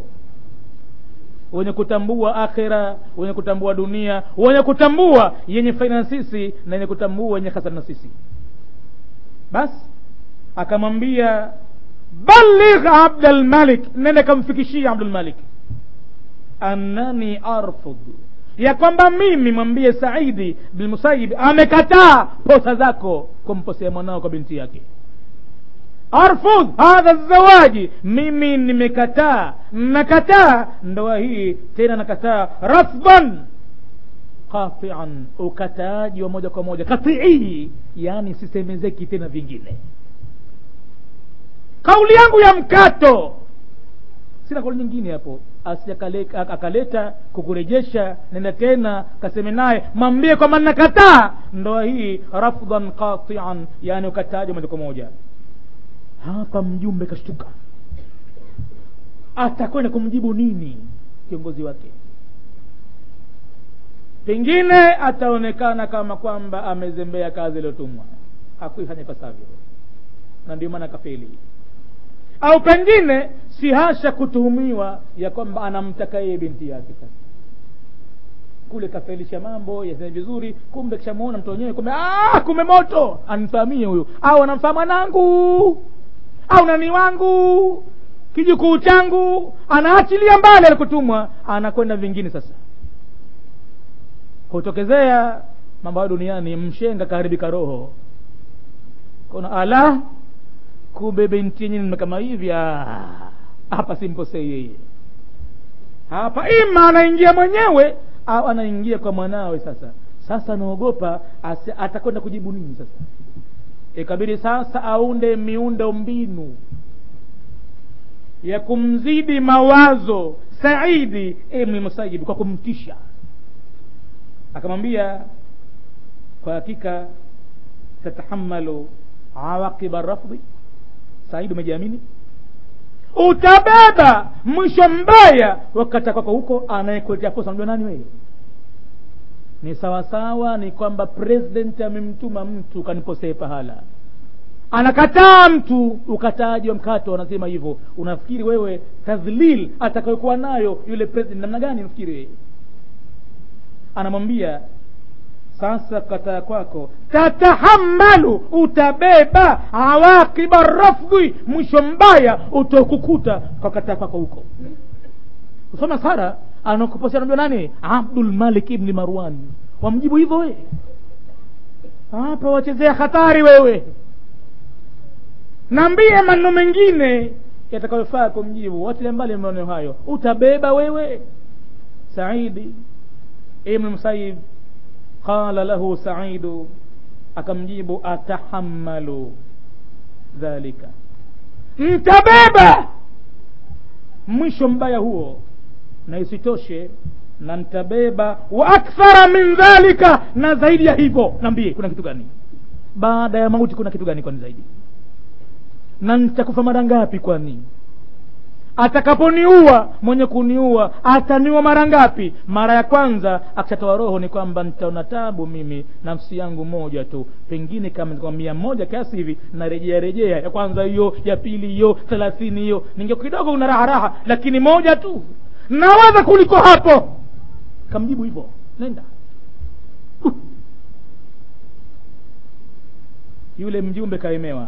wenye kutambua akhira wenye kutambua dunia wenye kutambua yenye faida na sisi na yenye kutambua yenye hasara na sisi basi akamwambia baligh abdul malik nende kamfikishia abdul malik annani arfud ya kwamba mimi mwambie saidi bin musayib amekataa posa zako kumposea mwanao kwa binti yake arfudh hadha zawaji mimi nimekataa nakataa ndoa hii tena nakataa rafdan qatian ukataaji wa moja kwa moja katii yani sisemezeki tena vingine kauli yangu ya mkato sina kauli nyingine hapo asiakaleta akaleta kukurejesha nenda tena kaseme naye mwambie kwamba nakataa ndoa hii rafdan qatian yani ukataaji moja kwa moja hapa mjumbe kashtuka atakwenda kumjibu nini kiongozi wake pengine ataonekana kama kwamba amezembea kazi iliyotumwa hakuifanya ipasavyo na ndio maana kafeli au pengine si hasha kutuhumiwa ya kwamba anamtaka yeye binti yake sasa kule kafelisha mambo yaseme vizuri kumbe kishamuona mtu wenyewe kumbe ah, kumbe moto anifamie huyu au anamfaa mwanangu au nani wangu kijukuu changu anaachilia mbali alikutumwa anakwenda vingine sasa kutokezea mambo hayo duniani mshenga kaharibika roho kuna ala kumbe binti yenyewe kama hivi hapa simposei yeye hapa ima anaingia mwenyewe au anaingia kwa mwanawe sasa sasa anaogopa atakwenda kujibu nini sasa ikabidi sasa aunde miundo mbinu ya kumzidi mawazo saidi ibni musayib kwa kumtisha akamwambia kwa hakika tatahamalu awaqiba rafdi saidi umejiamini utabeba mwisho mbaya wakati kwako huko anayekuletea posa unajua nani wewe ni sawasawa ni kwamba president amemtuma mtu kaniposee pahala anakataa mtu ukataaji wa mkato anasema hivyo unafikiri wewe tadhlil atakayokuwa nayo yule president namna gani unafikiri wewe anamwambia sasa kataa kwako tatahamalu utabeba awaqiba rafdhi mwisho mbaya utakukuta kwa kataa kwako huko usoma sara anakuposea najua nani abdul malik ibni marwan wamjibu hivyo we hapa wachezea hatari wewe naambie maneno mengine yatakayofaa kumjibu watile mbali maneno hayo utabeba wewe saidi ibn musayib qala lahu saidu akamjibu atahamalu dhalika mtabeba mwisho mbaya huo na isitoshe na nitabeba wa akthara min dhalika na zaidi ya hivyo naambie kuna kitu gani baada ya mauti kuna kitu gani kwani zaidi na nitakufa mara ngapi kwani atakaponiua mwenye kuniua ataniua mara ngapi mara ya kwanza akishatoa roho ni kwamba nitaona tabu mimi nafsi yangu moja tu pengine kama kwa mia moja kiasi hivi narejea rejea ya kwanza hiyo ya pili hiyo thelathini hiyo ninge kidogo una raha raha lakini moja tu naweza kuliko hapo kamjibu hivyo nenda uh. yule mjumbe kaemewa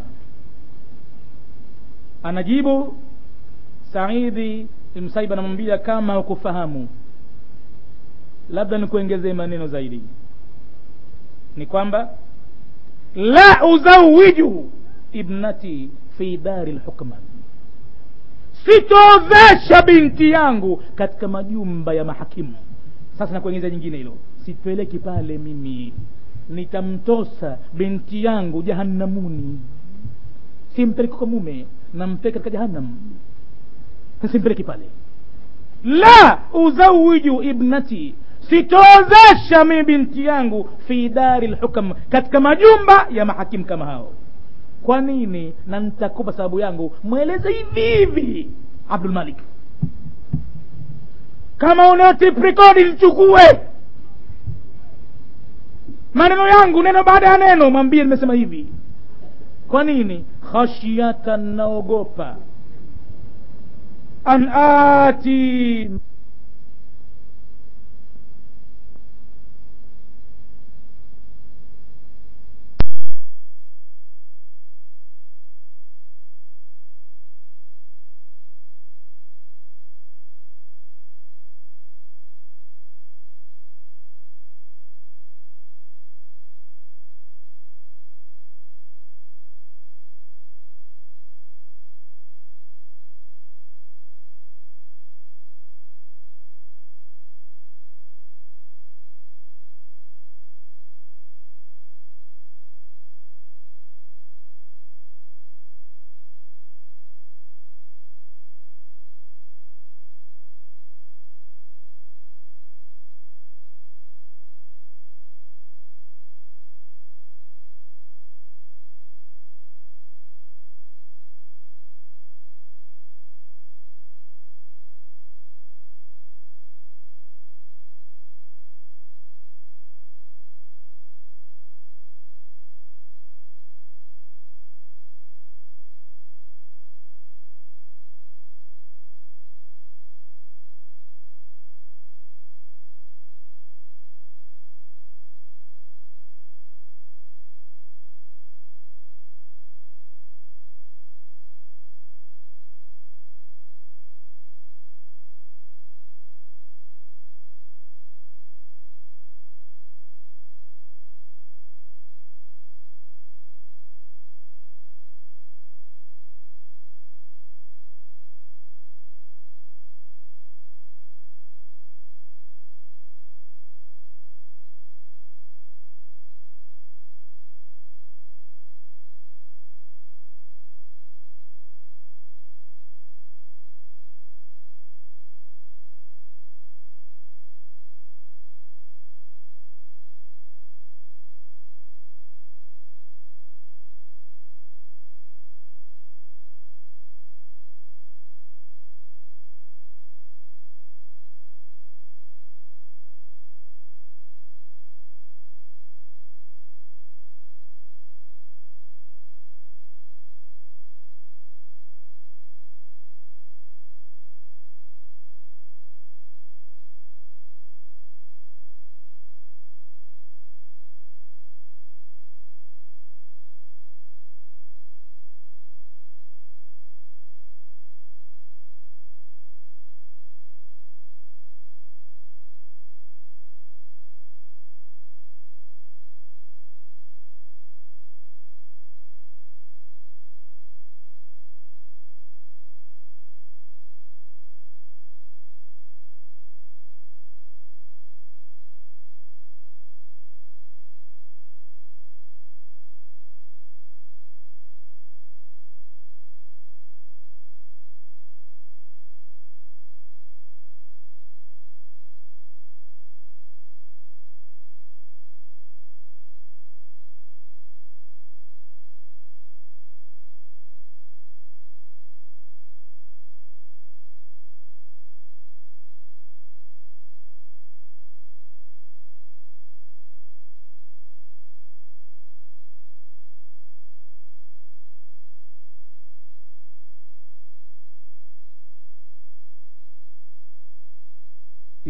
anajibu saidi msaiba anamwambia kama hukufahamu labda nikuongezee maneno zaidi ni kwamba la uzawiju ibnati fi dari lhukma sitoozesha binti yangu katika majumba ya mahakimu sasa nakuongeza nyingine hilo sipeleki pale mimi nitamtosa binti yangu jahannamuni simpeleki kwa mume nampeleka katika jahannam simpeleki pale la uzawiju ibnati sitoozesha mimi binti yangu fi dari lhukam katika majumba ya mahakimu kama hao kwa nini na nitakupa sababu yangu mweleze hivi hivi abdul malik kama una tiprikodi lichukue maneno yangu neno baada ya neno mwambie nimesema hivi kwa nini khashyatan naogopa an ati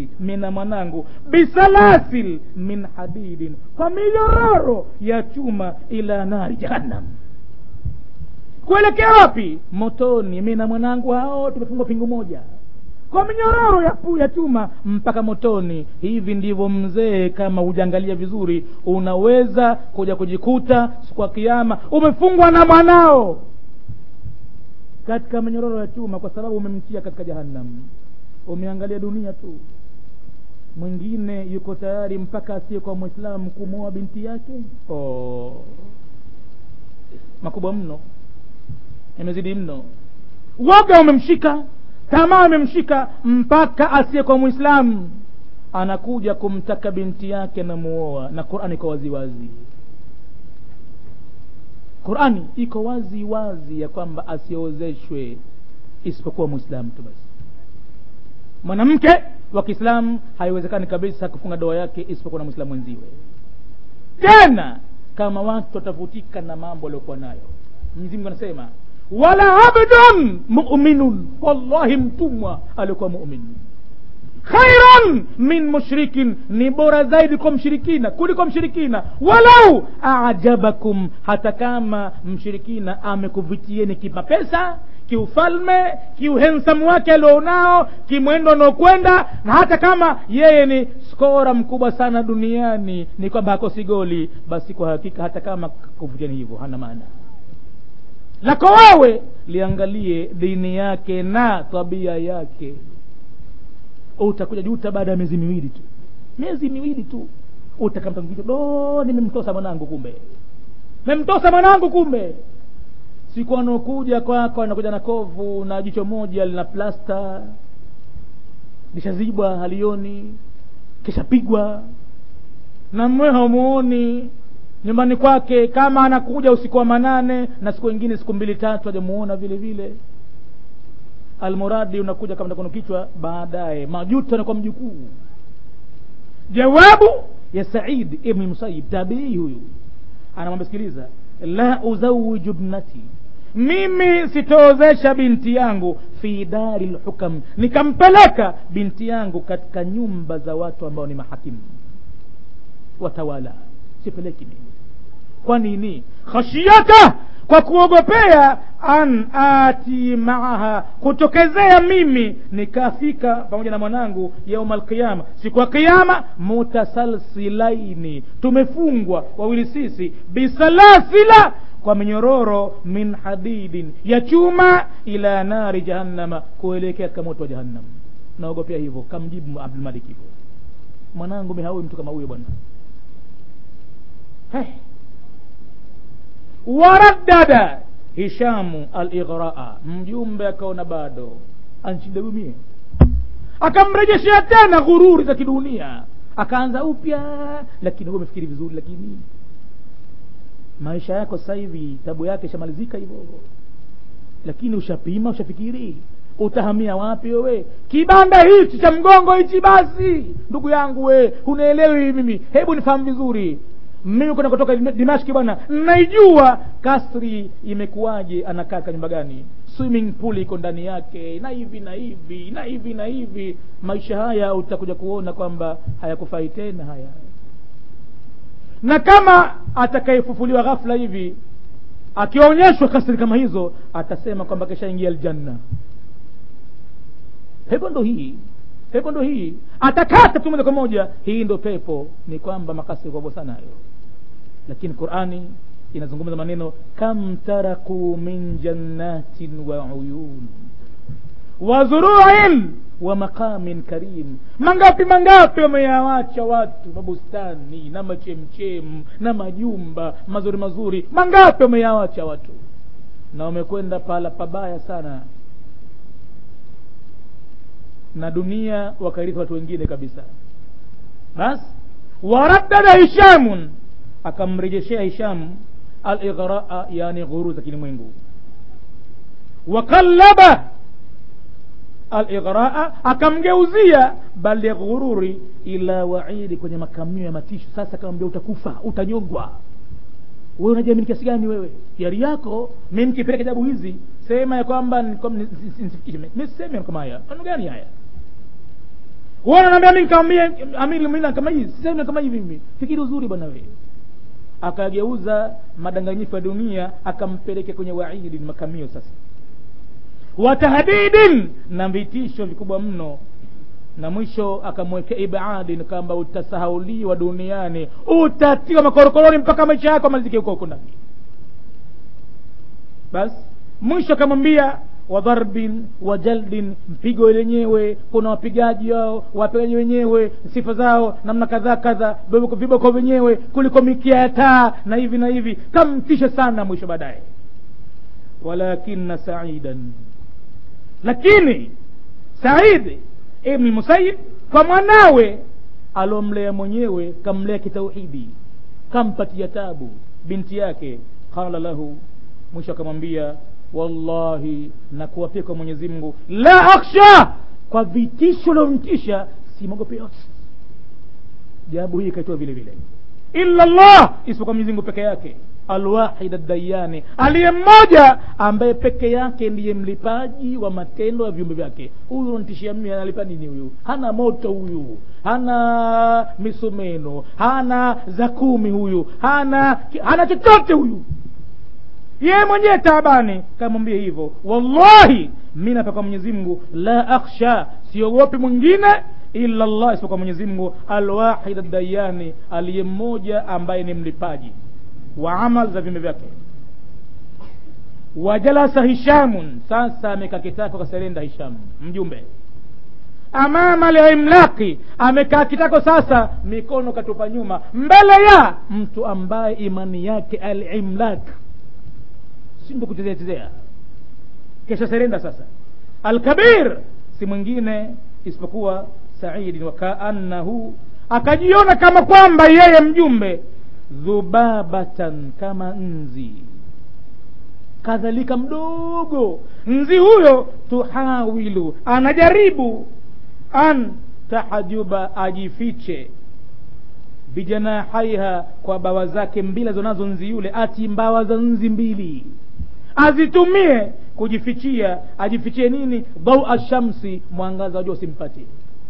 binti mina mwanangu bisalasil min hadidin kwa minyororo ya chuma ila nari jahannam kuelekea wapi motoni mina mwanangu hao tumefungwa pingu moja kwa minyororo ya, pu- ya chuma mpaka motoni hivi ndivyo mzee kama hujaangalia vizuri unaweza kuja kujikuta siku ya kiama umefungwa na mwanao katika minyororo ya chuma kwa sababu umemtia katika jahannam umeangalia dunia tu mwingine yuko tayari mpaka asiye kwa mwislamu kumwoa binti yake oh. makubwa mno imezidi mno woga umemshika tamaa imemshika mpaka asiye kwa mwislamu anakuja kumtaka binti yake na muoa na qurani iko waziwazi qurani iko wazi wazi ya kwamba asiozeshwe isipokuwa mwislamu tu basi mwanamke wa kiislamu haiwezekani kabisa kufunga doa yake isipokuwa na mwislamu wenziwe tena kama watu watavutika na mambo waliokuwa nayo mwenyezi mungu anasema wala abdun muminun wallahi mtumwa aliokuwa mumin khairan min mushrikin ni bora zaidi kwa mshirikina kuliko mshirikina walau ajabakum hata kama mshirikina amekuvitieni kimapesa kiufalme kiuhensamu wake alionao kimwendo anaokwenda na hata kama yeye ni skora mkubwa sana duniani ni kwamba hakosi goli basi kwa hakika hata kama kuvutieni hivyo hana maana lako wewe liangalie dini yake na tabia yake utakuja juta baada ya miezi miwili tu miezi miwili tu utakamtamkicho do nimemtosa mwanangu kumbe memtosa mwanangu kumbe siku anaokuja kwako anakuja na kovu na jicho moja lina plasta lishazibwa halioni kishapigwa na mwe hamuoni nyumbani kwake kama anakuja usiku wa manane na siku ingine siku mbili tatu hajamuona vile vile almuradi unakuja kama takono kichwa baadaye majuto anakuwa mjukuu jawabu ya said ibni musayib tabii huyu anamwambia sikiliza la uzawiju bnati mimi sitoozesha binti yangu fi dari lhukam nikampeleka binti yangu katika nyumba za watu ambao ni mahakimu watawala sipeleki mimi kwa nini khashiyata kwa kuogopea an ati maaha kutokezea mimi nikafika pamoja na mwanangu yauma alqiyama siku ya qiyama mutasalsilaini tumefungwa wawili sisi bisalasila kwa minyororo min hadidin ya chuma ila nari jahannama kuelekea katika moto wa jahannam naogopea hivyo kamjibu abdulmalik hivyo mwanangu mihawi mtu kama huyo bwana hey. waraddada hishamu alighraa mjumbe akaona bado anchidagumie akamrejeshea tena ghururi za kidunia akaanza upya lakini huwe umefikiri vizuri lakini maisha yako sasa hivi tabu yake ishamalizika hivyo lakini ushapima ushafikiri utahamia wapi wewe kibanda hichi cha mgongo hichi basi ndugu yangu we unaelewi mimi hebu nifahamu vizuri mimi kwenda kutoka dimashki bwana naijua kasri imekuwaje anakaa ka nyumba gani swimming pool iko ndani yake na hivi na hivi na hivi na hivi maisha haya utakuja kuona kwamba hayakufai tena haya na kama atakayefufuliwa ghafla hivi akionyeshwa kasri kama hizo atasema kwamba keshaingia aljanna pepo ndo hii pepo ndo hii atakata tu moja kwa moja hii ndo pepo ni kwamba makasri kubwa sana hayo lakini qurani inazungumza maneno kam taraku min jannatin wa uyun wa zuruin wa maqamin karim mangapi mangapi wameyawacha watu mabustani na machemchem na majumba mazuri mazuri mangapi wameyawacha watu na wamekwenda pahala pabaya sana na dunia wakarithi watu wengine kabisa basi waraddada hishamun akamrejeshea hisham alighraa yani ghurur za kilimwengu wakallaba alighraa akamgeuzia bali ya ghururi ila waidi kwenye makamio ya matisho sasa akamwambia utakufa utanyongwa wewe unajiamini kiasi gani wewe yari yako mi mkipeleka kitabu hizi sema ya kwamba nisifikishe miseme kama haya maneno gani haya wana naambia mi nikamwambia amiri mina kama hivi sisemi kama hivi mimi fikiri uzuri bwana wewe akageuza madanganyifu ya dunia akampeleke kwenye waidi makamio sasa watahdidin na vitisho vikubwa mno na mwisho akamwekea ibadin kwamba utasahauliwa duniani utatiwa makorokoroni mpaka maisha yako amalizike huko huko ndani basi mwisho akamwambia wadharbin wa jaldin mpigo lenyewe kuna wapigaji wao wapigaji wenyewe sifa zao namna kadhaa kadha viboko vyenyewe kuliko mikia ya taa na hivi na hivi kamtisha sana mwisho baadaye walakina saidan lakini saidi ibni musayib kwa mwanawe alomlea mwenyewe kamlea kitauhidi kampatia tabu binti yake qala lahu mwisho akamwambia wallahi nakuwapia kwa mwenyezi mungu la akhsha kwa vitisho lomtisha simwogope yote jawabu hii ikaitoa vile vile illa llah isipokuwa mwenyezi mungu peke yake alwahid addayani aliye mmoja ambaye peke yake ndiye mlipaji wa matendo ya viumbe vyake huyu nitishia mimi analipa nini huyu hana moto huyu hana misumeno hana za kumi huyu hana hana chochote huyu yeye mwenyewe taabani kamwambia hivyo wallahi mi napekwa mwenyezi mungu la akhsha siogopi mwingine illa llah isipokuwa mwenyezi mungu alwahid addayani aliye mmoja ambaye ni mlipaji wa amal za viumbe vyake wajalasa hishamun sasa amekaa kitako kaserenda hishamu mjumbe amama limlaki amekaa kitako sasa mikono katupa nyuma mbele ya mtu ambaye imani yake alimlak sindo kuchezea chezea kesha serenda sasa alkabir si mwingine isipokuwa saidin wakaannahu akajiona kama kwamba yeye mjumbe dhubabatan kama nzi kadhalika mdogo nzi huyo tuhawilu anajaribu an tahajuba ajifiche bijanahaiha kwa bawa zake mbili alizonazo nzi yule ati mbawa za nzi mbili azitumie kujifichia ajifichie nini dhaua shamsi mwangaza wa jua usimpatie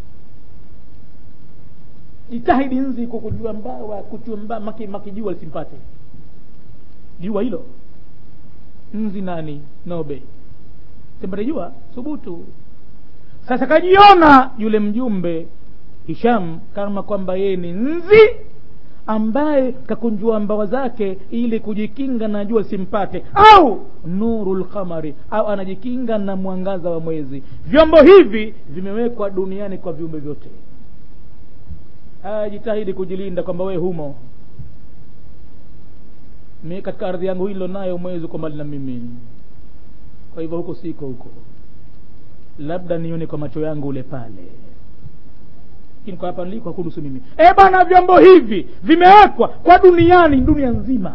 jitahidi nzi kwa kujua mbawa kujua mba, maki, maki jua lisimpate jua hilo nzi nani nobe simpate jua thubutu sasa kajiona yule mjumbe hisham kama kwamba yeye ni nzi ambaye kakunjua mbawa zake ili kujikinga na jua simpate au nuru lqamari au anajikinga na mwangaza wa mwezi vyombo hivi vimewekwa duniani kwa viumbe vyote jitahidi kujilinda kwamba wewe humo mi katika ardhi yangu hilo nayo mwezi uko mbali na mimi kwa hivyo huko siko huko labda nione kwa macho yangu ule pale lakini kwa hapa niliko hakunusu mimi e bana vyombo hivi vimewekwa kwa duniani dunia nzima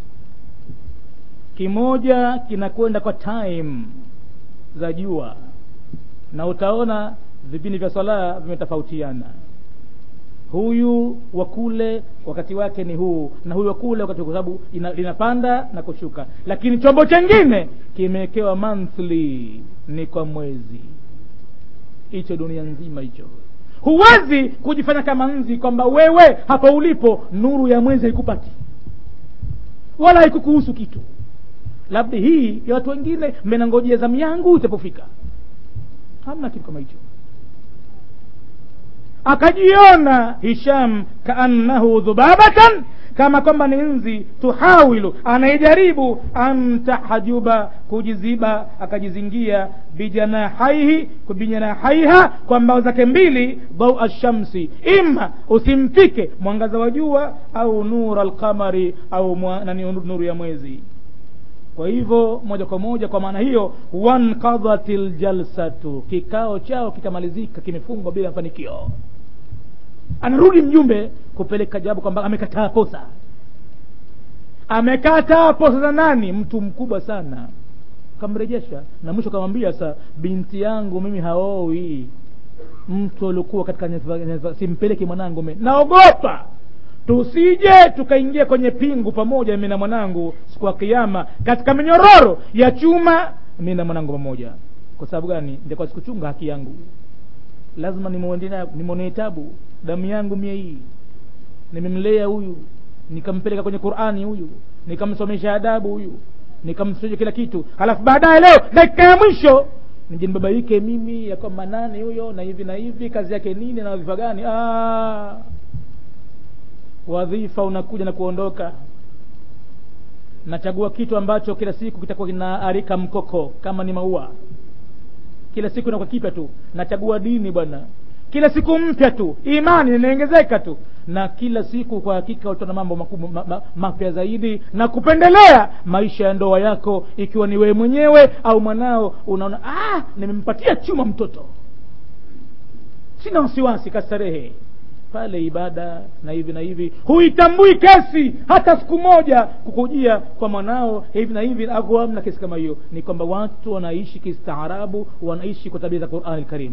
kimoja kinakwenda kwa time za jua na utaona vipindi vya swala vimetofautiana huyu wa kule wakati wake ni huu na huyu wa kule wakati kwa sababu linapanda na kushuka lakini chombo chengine kimewekewa monthly ni kwa mwezi hicho dunia nzima hicho huwezi kujifanya kama nzi kwamba wewe hapa ulipo nuru ya mwezi haikupati wala haikukuhusu kitu labda hii ya watu wengine mmenangojea zamu yangu itapofika hamna kitu kama hicho akajiona hisham kaannahu dhubabatan kama kwamba ni nzi tuhawilu anayejaribu an tahajuba kujiziba akajizingia bijanahaihi bijanahaiha kwa mbao zake mbili dhaua shamsi ima usimfike mwangaza wa jua au nura alqamari au mwa, nani nuru ya mwezi kwa hivyo moja kwa moja kwa maana hiyo wankadhat ljalsatu kikao chao kikamalizika kimefungwa bila mafanikio anarudi mjumbe kupeleka jawabu kwamba amekataa posa amekataa posa za nani mtu mkubwa sana kamrejesha na mwisho kamwambia sa binti yangu mimi haowi mtu aliokuwa katika simpeleke mwanangu mi naogopa tusije tukaingia kwenye pingu pamoja mi na mwanangu siku ya kiama katika minyororo ya chuma mi na mwanangu pamoja kwa sababu gani ndikuwa sikuchunga haki yangu lazima nimwonee tabu damu yangu mie hii nimemlea huyu nikampeleka kwenye qurani huyu nikamsomesha adabu huyu nikamsomesha kila kitu halafu baadaye leo dakika ya mwisho nije nibabaike mimi ya kwamba nani huyo na hivi na hivi kazi yake nini na wadhifa gani ah, wadhifa unakuja na kuondoka nachagua kitu ambacho kila siku kitakuwa kinaarika mkoko kama ni maua kila siku inakuwa kipya tu nachagua dini bwana kila siku mpya tu imani inaongezeka tu na kila siku kwa hakika utaona mambo makubwa ma, ma, mapya zaidi na kupendelea maisha ya ndoa yako ikiwa ni wewe mwenyewe au mwanao unaona ah, nimempatia chuma mtoto sina wasiwasi kastarehe pale ibada na hivi na hivi huitambui kesi hata siku moja kukujia kwa mwanao hivi na hivi au amna kesi kama hiyo ni kwamba watu wanaishi kistaarabu wanaishi kwa tabia za qurani lkarim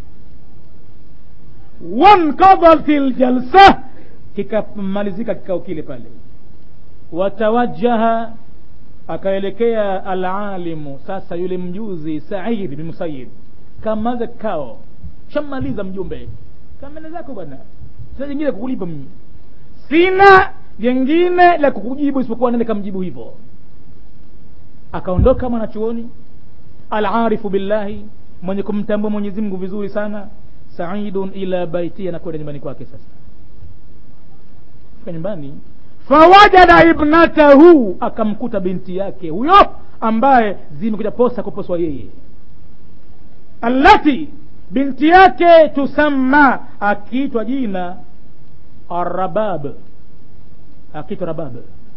wankadhat ljalsa kikamalizika kikao kile pale watawajaha akaelekea alalimu sasa yule mjuzi said bin musayib kamaliza kikao shamaliza mjumbe kamene zako bwana sina jingine kukulipa mimi sina jengine la kukujibu isipokuwa nende kamjibu hivyo akaondoka mwanachuoni alarifu billahi mwenye kumtambua mwenyezi mungu vizuri sana saidun ila baiti anakwenda nyumbani kwake sasa fika nyumbani fawajada ibnatahu akamkuta binti yake huyo ambaye zimekuja posa kuposwa yeye allati binti yake tusamma akiitwa jina arabab akiitwa rabab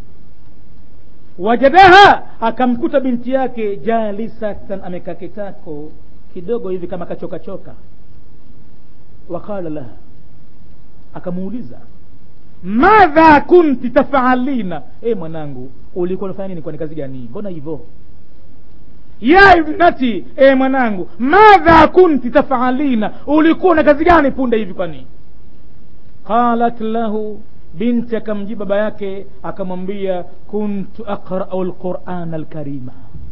wajadaha akamkuta binti yake jalisatan amekaa kitako kidogo hivi kama kachokachoka waqala laha akamuuliza madha kunti tafaalina e mwanangu ulikuwa unafanya nini kwani kazi gani mbona hivyo ya ibnati e mwanangu madha kunti tafaalina ulikuwa na kazi gani punde hivi kwani qalat lahu binti akamjibu baba yake akamwambia kuntu aqrau lqurana lkarima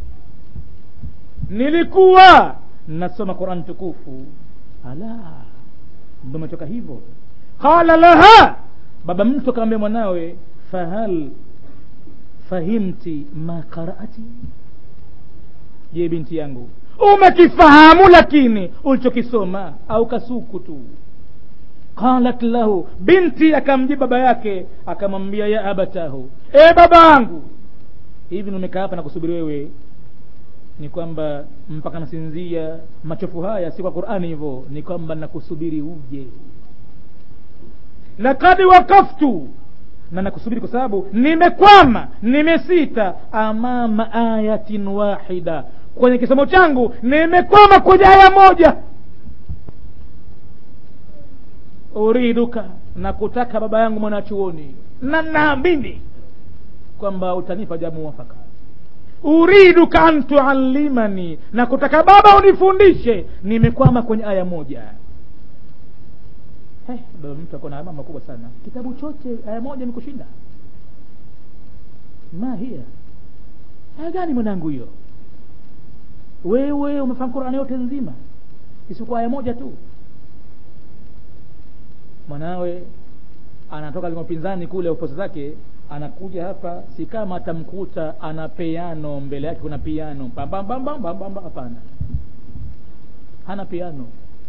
nilikuwa nasoma quran tukufu ala ndo umetoka hivyo qala laha baba mtu akamwambia mwanawe fahal fahimti ma qarati je binti yangu umekifahamu lakini ulichokisoma au kasuku tu qalat lahu binti akamjibu baba yake akamwambia ya abatahu e baba yangu hivi nimekaa hapa na kusubiri wewe ni kwamba mpaka nasinzia machofu haya si kwa qurani hivyo ni kwamba nakusubiri uje lakad wakaftu na nakusubiri kwa sababu nimekwama nimesita amama ayatin wahida kwenye kisomo changu nimekwama kwenye aya moja uriduka na kutaka baba yangu mwanachuoni na naamini kwamba utanipa jamu mwafaka uriduka an tuallimani na kutaka baba unifundishe nimekwama kwenye aya moja hey, baba mtu akona alama makubwa sana kitabu chote aya moja nikushinda ma hiya aya gani mwanangu hiyo wewe umefahamu qurani yote nzima isipokuwa aya moja tu mwanawe anatoka limopinzani kule uposa zake anakuja hapa si kama atamkuta ana piano mbele yake kuna piano pambambambambambamba hapana hana piano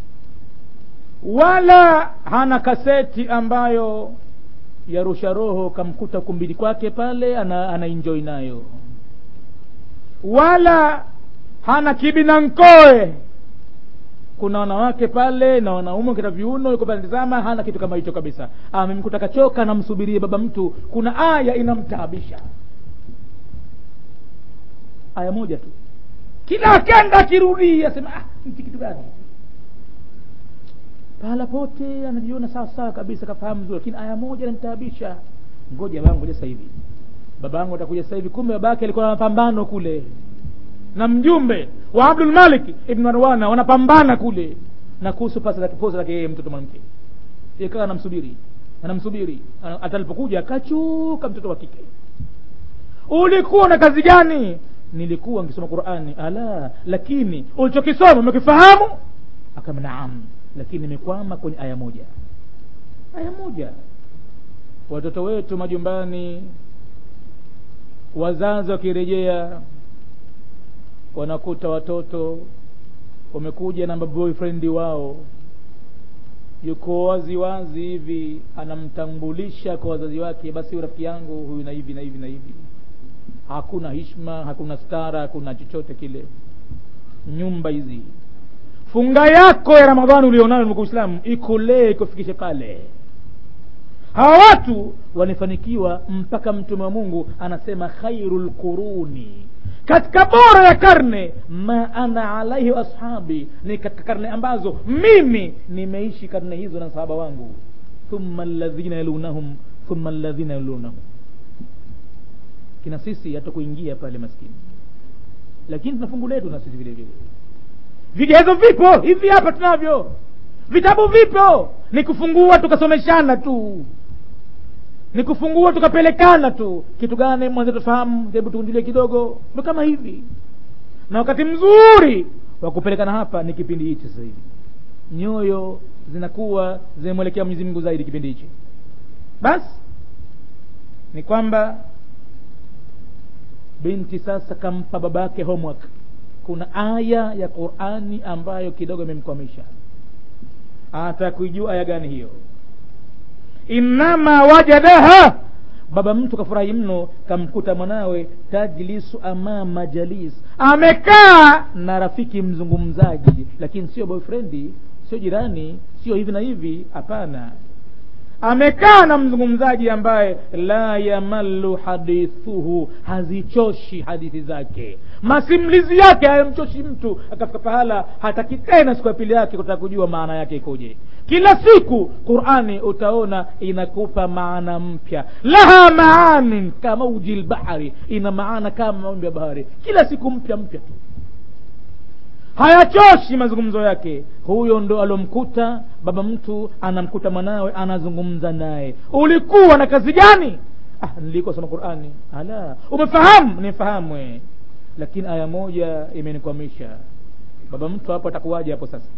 wala hana kaseti ambayo yarusha roho kamkuta kumbili kwake pale ana, ana enjoy nayo wala hana kibinankoe kuna wanawake pale na wanaume kita viuno yuko pale tazama hana kitu kama hicho kabisa amemkuta kachoka namsubirie baba mtu kuna aya inamtaabisha aya moja tu kila akenda akirudia asema ah, nchi kitu gani pahala pote anajiona sawa sawa kabisa kafahamu vizuri lakini aya moja inamtaabisha ngoja bangu ngoja sasa hivi baba yangu atakuja sasa hivi kumbe babake alikuwa na mapambano kule na mjumbe wa abdul malik ibn marwana wanapambana kule na kuhusu pasa la kipoza lake yeye mtoto mwanamke ikawa anamsubiri anamsubiri atalipokuja akachuka mtoto wa kike ulikuwa na kazi gani nilikuwa nikisoma qurani ala lakini ulichokisoma umekifahamu akama naam lakini nimekwama kwenye aya moja aya moja watoto wetu majumbani wazazi wakirejea wanakuta watoto wamekuja na boyfriend wao yuko wazi wazi hivi anamtambulisha kwa wazazi wake basi rafiki yangu huyu na hivi na hivi na hivi hakuna hishma hakuna stara hakuna chochote kile nyumba hizi funga yako ya ramadhani ulionayo ndugu uislamu ikulee ikufikishe pale hawa watu wanafanikiwa mpaka mtume wa mungu anasema khairu lquruni katika bora ya karne ma ana alaihi ashabi ni katika karne ambazo mimi nimeishi karne hizo na sahaba wangu thumma ladhina yalunahum thumma ladhina yalunahum kina sisi hatukuingia pale maskini lakini tuna fungu letu na sisi vile vile vigezo vipo hivi hapa tunavyo vitabu vipo ni kufungua tukasomeshana tu ni kufungua tukapelekana tu kitu gani mwanzo tufahamu hebu tukunjulie kidogo ndo kama hivi na wakati mzuri wa kupelekana hapa ni kipindi hichi sasa hivi nyoyo zinakuwa zimemwelekea mwenyezi mungu zaidi kipindi hichi basi ni kwamba binti sasa kampa babake homework kuna aya ya qurani ambayo kidogo imemkwamisha atakuijua aya gani hiyo innama wajadaha baba mtu kafurahi mno kamkuta mwanawe tajlisu amama jalis amekaa na rafiki mzungumzaji lakini sio boyfriend sio jirani sio hivi na hivi hapana amekaa na mzungumzaji ambaye la yamallu hadithuhu hazichoshi hadithi zake masimulizi yake hayamchoshi mtu akafika pahala hataki tena siku ya pili yake kutaka kujua maana yake ikoje kila siku qurani utaona inakupa maana mpya laha maanin kama uji lbahari ina maana kama mawimbi ya bahari kila siku mpya mpya tu hayachoshi mazungumzo yake huyo ndo alomkuta baba mtu anamkuta mwanawe anazungumza naye ulikuwa na kazi gani ah, nilikuwa soma qurani ala umefahamu nifahamu lakini aya moja imenikwamisha baba mtu hapo atakuwaje hapo sasa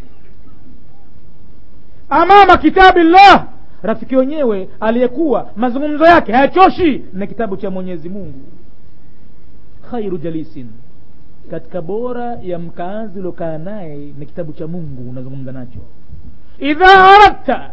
amama kitabillah rafiki wenyewe aliyekuwa mazungumzo yake hayachoshi na kitabu cha mwenyezi mungu khairu jalisin katika bora ya mkaazi uliokaa naye ni kitabu cha mungu unazungumza nacho idha aradta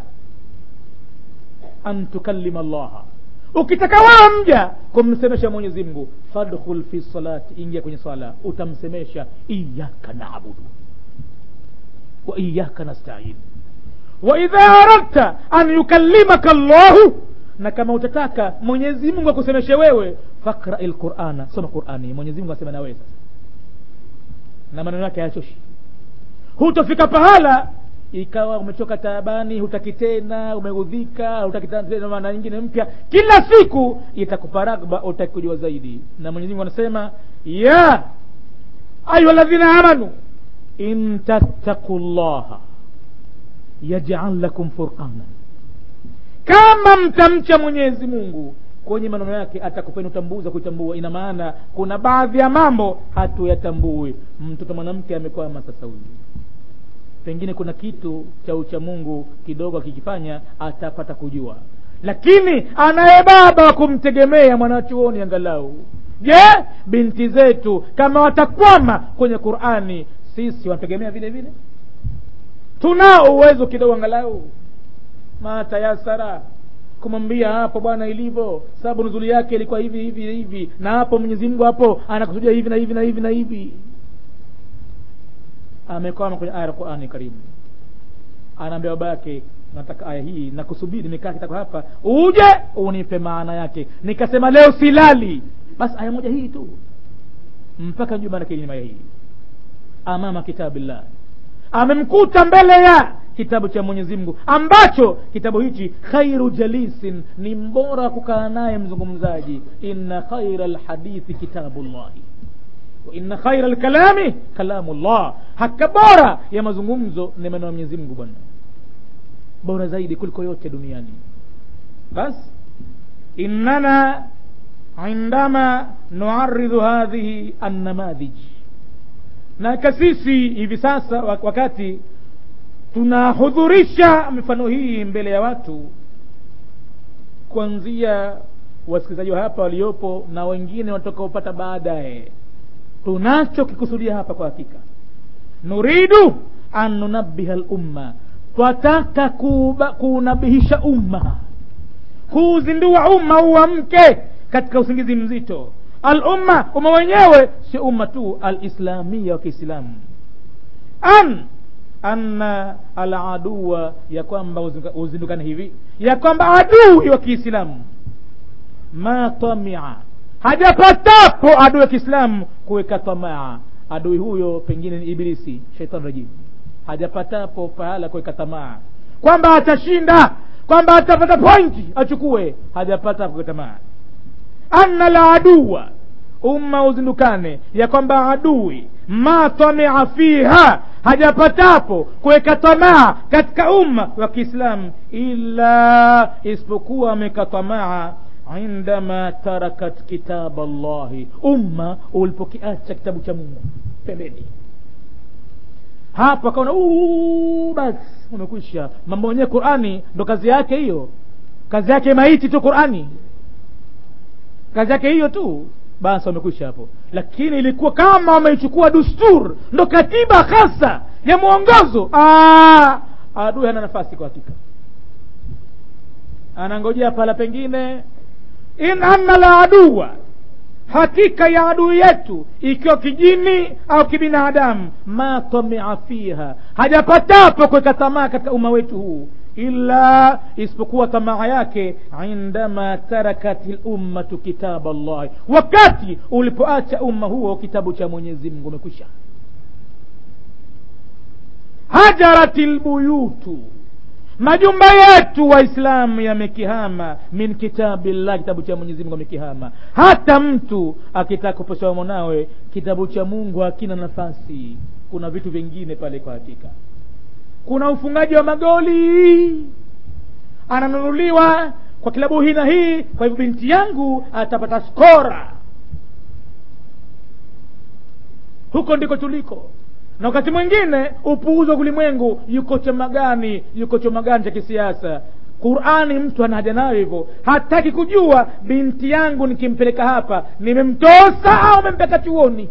an tukallima llaha ukitaka wewe mja kumsemesha mwenyezi mungu fadkhul fi salati ingia kwenye swala utamsemesha iyaka naabudu wa iyaka nastain wa idha aradta an yukallimaka llahu na kama utataka mwenyezi mungu akusemeshe wewe fakrai lqurana soma qurani mwenyezi mungu asema na wewe sasa na maneno yake hayachoshi hutofika pahala ikawa umechoka taabani hutaki tena umeudhika hutaki tena maana nyingine mpya kila siku itakupa ragba utaki kujua zaidi na mwenyezi mungu anasema ya ayuha ladhina amanu in tattaqu llaha yajal lakum furqanan kama mtamcha mwenyezi mungu kwenye maneno yake atakupeni utambuzi wa kuitambua ina maana kuna baadhi ya mambo hatuyatambui mtoto mwanamke amekwama sasa huyu pengine kuna kitu cha ucha mungu kidogo akikifanya atapata kujua lakini anaye baba wa kumtegemea mwanachuoni angalau je binti zetu kama watakwama kwenye qurani sisi wanategemea vile vile tunao uwezo kidogo angalau matayasara kumwambia hapo bwana ilivyo sababu nuzuli yake ilikuwa hivi hivi hivi na hapo mwenyezi mungu hapo anakusudia hivi na hivi na hivi na hivi amekwama kwenye aya ya qurani karimu anaambia baba yake nataka aya hii nakusubiri nimekaa kitako hapa uje unipe maana yake nikasema leo silali basi aya moja hii tu mpaka njuu maana kilima hii amama kitabillah amemkuta mbele ya kitabu cha mwenyezi mungu ambacho kitabu hichi khairu jalisin ni mbora wa kukaa naye mzungumzaji inna khaira lhadithi kitabullahi wa inna khaira lkalami kalamu llah haka bora ya mazungumzo ni maneno ya mwenyezi mungu bwana bora zaidi kuliko yote duniani basi innana indama nuaridhu hadhihi annamadhij na kasisi hivi sasa wakati tunahudhurisha mifano hii mbele ya watu kuanzia wasikilizaji wa hapa waliopo na wengine watakaopata baadaye tunachokikusudia hapa kwa hakika nuridu an nunabiha lumma twataka kuunabihisha umma kuuzindua umma uamke katika usingizi mzito alumma umma wenyewe sio umma tu alislamia wa kiislamu an anna aladuwa ya kwamba uzindukane hivi ya kwamba adui wa kiislamu ma tamia hajapatapo adui wa kiislamu kuweka tamaa adui huyo pengine ni ibilisi shaitan rajim hajapatapo pahala kuweka tamaa kwamba atashinda kwamba atapata pointi achukue hajapata kuweka tamaa anna la aduwa umma uzindukane ya kwamba adui ma tamia fiha hajapatapo kuweka tamaa katika umma wa kiislamu ila isipokuwa ameweka tamaa indama tarakat kitab allahi umma ulipokiacha kitabu cha mungu pembeni hapo akaona basi umekwisha mambo yenyewe qurani ndo kazi yake hiyo kazi yake maiti tu qurani kazi yake hiyo tu basi wamekwisha hapo lakini ilikuwa kama wameichukua dustur ndo katiba hasa ya mwongozo adui hana nafasi kwa hakika anangojea pala pengine in anna la aduwa hakika ya adui yetu ikiwa kijini au kibinadamu ma tamia fiha hajapatapo kuweka tamaa katika umma wetu huu illa isipokuwa tamaa yake indama tarakat lummatu kitaba llahi wakati ulipoacha umma huo kitabu cha mwenyezi mungu umekwisha hajarat lbuyutu majumba yetu waislamu yamekihama min kitabillah kitabu cha mwenyezi mungu amekihama hata mtu akitaka kuposha mwanawe kitabu cha mungu hakina nafasi kuna vitu vingine pale kwa hakika kuna ufungaji wa magoli ananunuliwa kwa kilabu hii na hii kwa hivyo binti yangu atapata skora huko ndiko tuliko na wakati mwingine upuuzi wa ulimwengu yuko chama gani yuko chama gani cha kisiasa qurani mtu ana haja nayo hivyo hataki kujua binti yangu nikimpeleka hapa nimemtosa au mempeka chuoni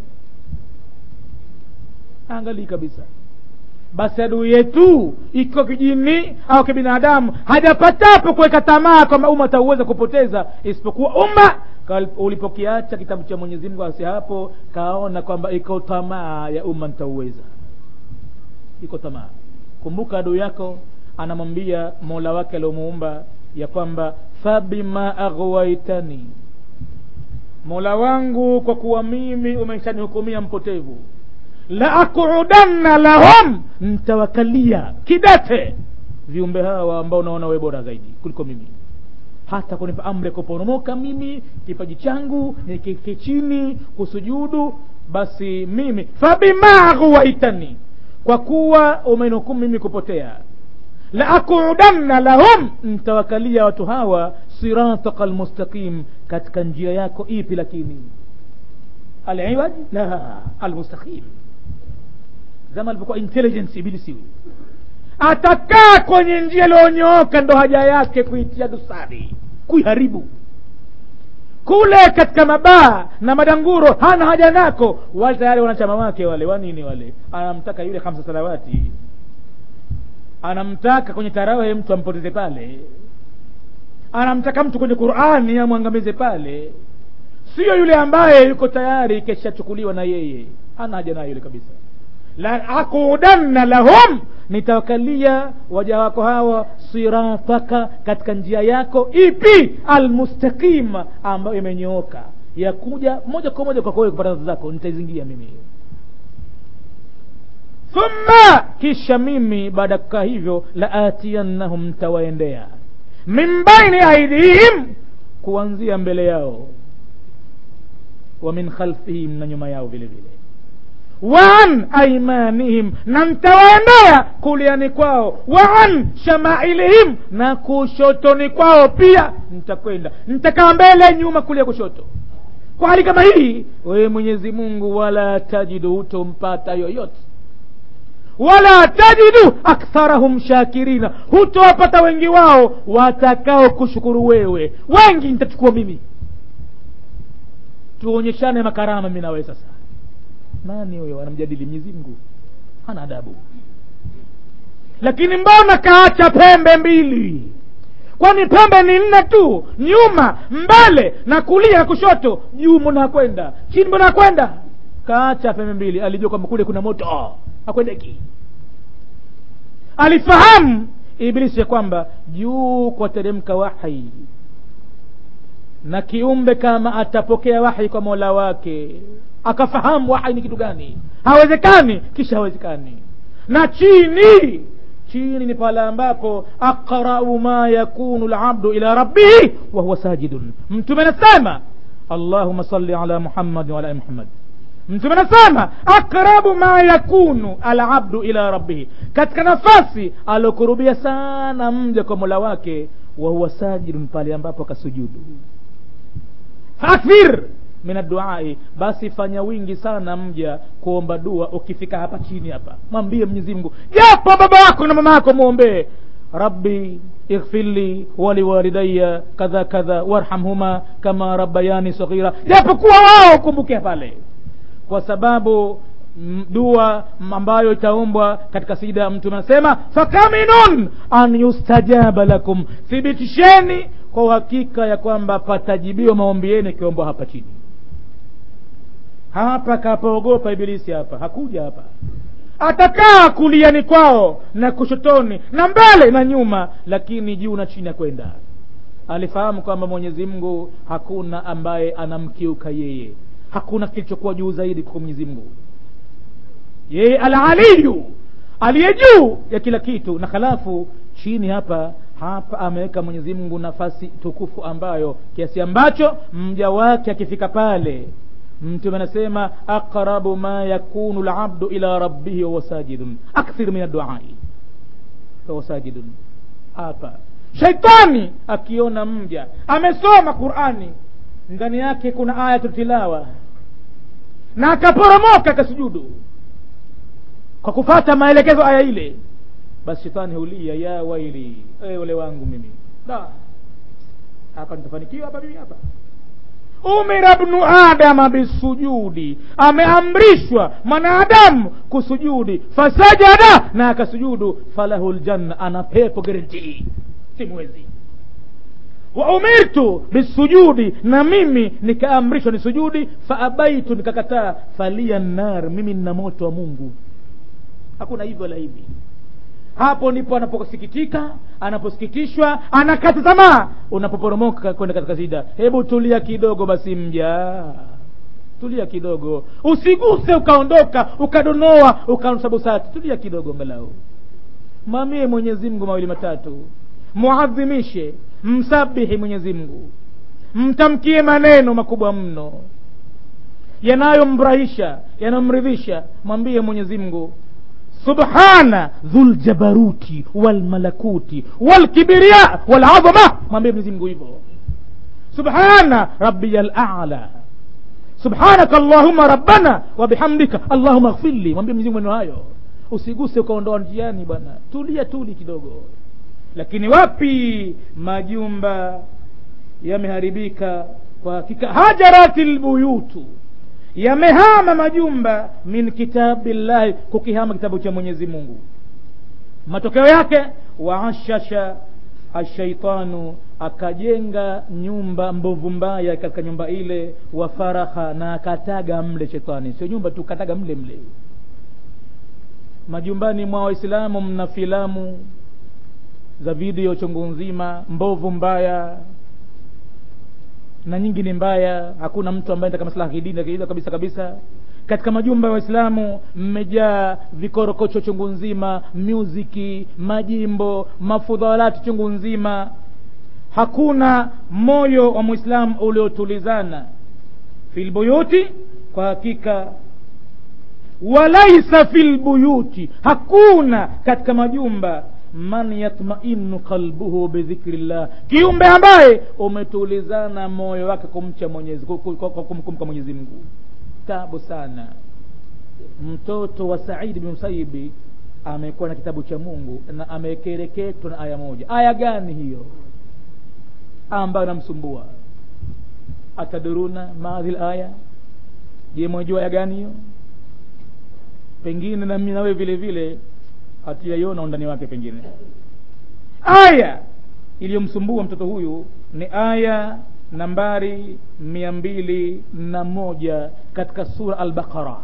angalii kabisa basi adui yetu ikiwa kijini au kibinadamu hajapatapo kuweka tamaa kwamba umma atauweza kupoteza isipokuwa umma ulipokiacha kitabu cha mwenyezi mungu asi hapo kaona kwamba iko tamaa ya umma nitauweza iko tamaa kumbuka adui yako anamwambia mola wake aliomuumba ya kwamba fabima aghwaitani mola wangu kwa kuwa mimi umeshanihukumia mpotevu la aqudanna lahum ntawakalia kidete viumbe hawa ambao unaona we bora zaidi kuliko mimi hata kunipa amri ya kuporomoka mimi kipaji changu nikike chini kusujudu basi mimi fabima aghwaitani kwa kuwa umenihukumu mimi kupotea la aqudanna lahum ntawakalia watu hawa sirataka lmustaqim katika njia yako ipi lakini aliwaj la almustaqim zama alivyokuwa intelligence ibilisi huyu atakaa kwenye njia iliyonyooka ndo haja yake kuitia dosari kuiharibu kule katika mabaa na madanguro hana haja nako wale tayari wanachama wake wale wanini wale anamtaka yule hamsa salawati anamtaka kwenye tarawe mtu ampoteze pale anamtaka mtu kwenye qurani amwangamize pale siyo yule ambaye yuko tayari keshachukuliwa na yeye hana haja nayo yule kabisa la aqudanna lahum nitawakalia waja wako hawa sirataka katika njia yako ipi almustaqima ambayo imenyooka ya kuja moja kwa moja kwako wewe kupata radhi zako nitaizingia mimi thumma kisha mimi baada ya kukaa hivyo la atiyannahum ntawaendea min baini aidihim kuanzia mbele yao wa min khalfihim na nyuma yao vile vile waan aimanihim na ntawaendea kuliani kwao waan shamailihim na kushotoni kwao pia ntakwenda ntakaa mbele nyuma kulia kushoto kwa hali kama hii wewe mwenyezi mungu wala tajidu hutompata yoyote wala tajidu aktharahum shakirina hutowapata wengi wao watakao kushukuru wewe wengi nitachukua mimi tuonyeshane makarama mi nawe sasa nani huyo anamjadili mwenyezi mungu hana adabu lakini mbona kaacha pembe mbili kwani pembe ni nne tu nyuma mbele na kulia na kushoto juu mbona hakwenda chini mbona hakwenda kaacha pembe mbili alijua kwamba kule kuna moto oh, hakwendeki alifahamu iblisi ya kwamba juu kwa teremka wahi na kiumbe kama atapokea wahi kwa mola wake akafahamu wahi ni kitu gani hawezekani kisha hawezekani na chini chini ni pale ambapo aqrau ma yakunu labdu ila rabbihi wahuwa sajidun mtume anasema allahuma salli ala muhammadin waala ali muhammad mtume anasema aqrabu ma yakunu alabdu ila rabbihi katika nafasi aliokurubia sana mja kwa mola wake wahuwa sajidun pale ambapo akasujudu faakthir min adduai basi fanya wingi sana mja kuomba dua ukifika hapa chini hapa mwambie mwenyezi mungu japo baba wako na mama yako mwombee rabbi ighfirli waliwalidaya kadha kadha warhamhuma kama rabbayani saghira japokuwa wao kumbuke pale kwa sababu m- dua ambayo itaombwa katika sida mtume anasema fakaminun an yustajaba lakum thibitisheni kwa uhakika ya kwamba patajibiwa maombi yenu ikiombwa hapa chini hapa kapoogopa ibilisi hapa hakuja hapa atakaa kuliani kwao na kushotoni na mbele na nyuma lakini juu na chini akwenda alifahamu kwamba mwenyezi mungu hakuna ambaye anamkiuka yeye hakuna kilichokuwa juu zaidi kwa mwenyezi mungu yeye alaliyu aliye juu ya kila kitu na halafu chini hapa hapa ameweka mwenyezi mungu nafasi tukufu ambayo kiasi ambacho mja wake akifika pale mtume anasema aqrabu ma yakunu labdu ila rabbihi wahuwa sajidun akthir min adduai wahuwa sajidun hapa shaitani akiona mja amesoma qurani ndani yake kuna ayatu tilawa na akaporomoka akasujudu kwa kufata maelekezo aya ile basi shetani hulia ya waili e ole wangu mimi da hapa nitafanikiwa hapa mimi hapa umira bnu adama bisujudi ameamrishwa mwanadamu kusujudi fasajada na akasujudu falahu ljanna ana pepo garantii si mwezi wa umirtu bisujudi na mimi nikaamrishwa ni sujudi faabaitu nikakataa falia nar mimi nina moto wa mungu hakuna hivyo la hivi hapo ndipo anaposikitika anaposikitishwa anakata tamaa unapoporomoka kwenda katika zida hebu tulia kidogo basi mja tulia kidogo usiguse ukaondoka ukadonoa ukansabusati tulia kidogo angalau mwamie mwenyezi mungu mawili matatu muadhimishe msabihi mwenyezi mungu mtamkie maneno makubwa mno yanayomfurahisha yanayomridhisha mwambie mwenyezi mungu subhana dhuljabaruti walmalakuti walkibiria walazama mwambie mwenyezi mungu hivyo subhana rabiya lala subhanaka allahuma rabbana wabihamdika allahuma ghfirli mwambie mwenyezi mungu maneno hayo usiguse ukaondoa njiani bwana tulia tuli kidogo lakini wapi majumba yameharibika kwa hakika hajarati lbuyutu yamehama majumba min kitabillahi kukihama kitabu cha mwenyezi mungu matokeo yake waashasha ashaitanu akajenga nyumba mbovu mbaya katika nyumba ile wa faraha na akataga mle shetani sio nyumba tu kataga mle mle majumbani mwa waislamu mna filamu za video chungu nzima mbovu mbaya na nyingi ni mbaya hakuna mtu ambaye taka maslaha kidini kabisa kabisa katika majumba ya waislamu mmejaa vikorokocho chungu nzima muziki majimbo mafudhalati chungu nzima hakuna moyo wa mwislamu uliotulizana filbuyuti kwa hakika walaisa filbuyuti hakuna katika majumba man yatmainu qalbuhu bidhikri llah kiumbe ambaye umetulizana moyo wake kumcha mwenyezi kumkumka mwenyezi mungu tabu sana mtoto wa saidi bin musaibi amekuwa na kitabu cha mungu na amekereketwa na aya moja aya gani hiyo ambayo namsumbua ataduruna maadhi aya je mwajua aya gani hiyo pengine nami nawe vile vile hatuyaiona undani wake pengine aya iliyomsumbua mtoto huyu ni aya nambari mia mbili na moja katika sura albaqara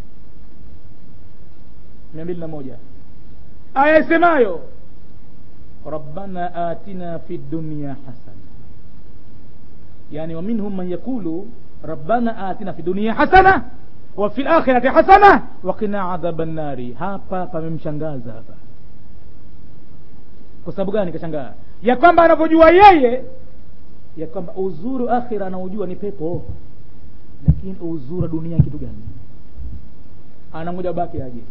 mia mbili na moja aya isemayo rabbana atina fi dunya hasana yani waminhum man yaqulu rabbana atina fi dunya hasana wa fi lakhirati hasana wakina adhaba nnari hapa pamemshangaza hapa kwa sababu gani kashangaa ya kwamba anavyojua yeye ya kwamba uzuri wa akhira anaojua ni pepo lakini uzuri wa dunia kitu gani anangoja baki aje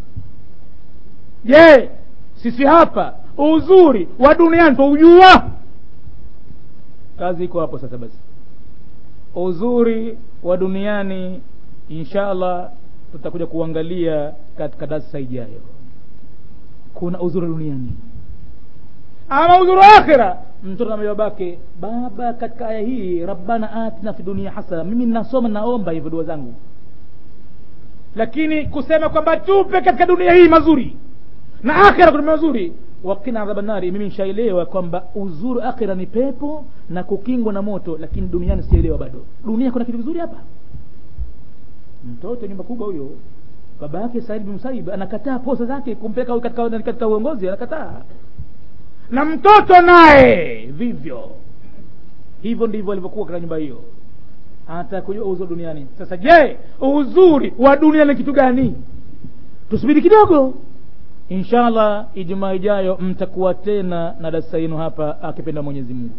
je sisi hapa uzuri wa duniani twaujua kazi iko hapo sasa basi uzuri wa duniani insha allah tutakuja kuangalia katika darsa ijayo kuna uzuri wa duniani ama uzuri wa akhira mtoto na babake baba katika aya hii rabbana atina fi dunia hasana mimi ninasoma naomba hivyo dua zangu lakini kusema kwamba tupe katika dunia hii mazuri na akhira kuna mazuri wakina adhaba nari mimi nishaelewa kwamba uzuri akhira ni pepo na kukingwa na moto lakini duniani sijaelewa bado dunia kuna kitu kizuri hapa mtoto nyumba kubwa huyo baba yake said bin musaib anakataa posa zake kumpeleka katika, katika uongozi anakataa na mtoto naye vivyo hivyo ndivyo alivyokuwa katika nyumba hiyo anataka kujua uzuri duniani sasa je uzuri wa dunia ni kitu gani tusubiri kidogo inshallah ijumaa ijayo mtakuwa tena na darasa yenu hapa akipenda mwenyezi mungu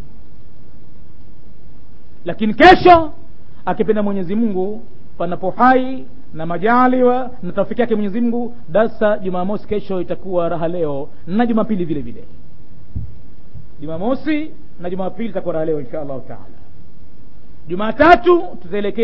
lakini kesho akipenda mwenyezi mungu panapo hai na majaliwa na tafiki yake mwenyezi mungu darsa jumamosi kesho itakuwa raha leo na jumapili vile vile jumamosi na jumapili itakuwa raha leo insha allahu taala jumatatu tutaelekea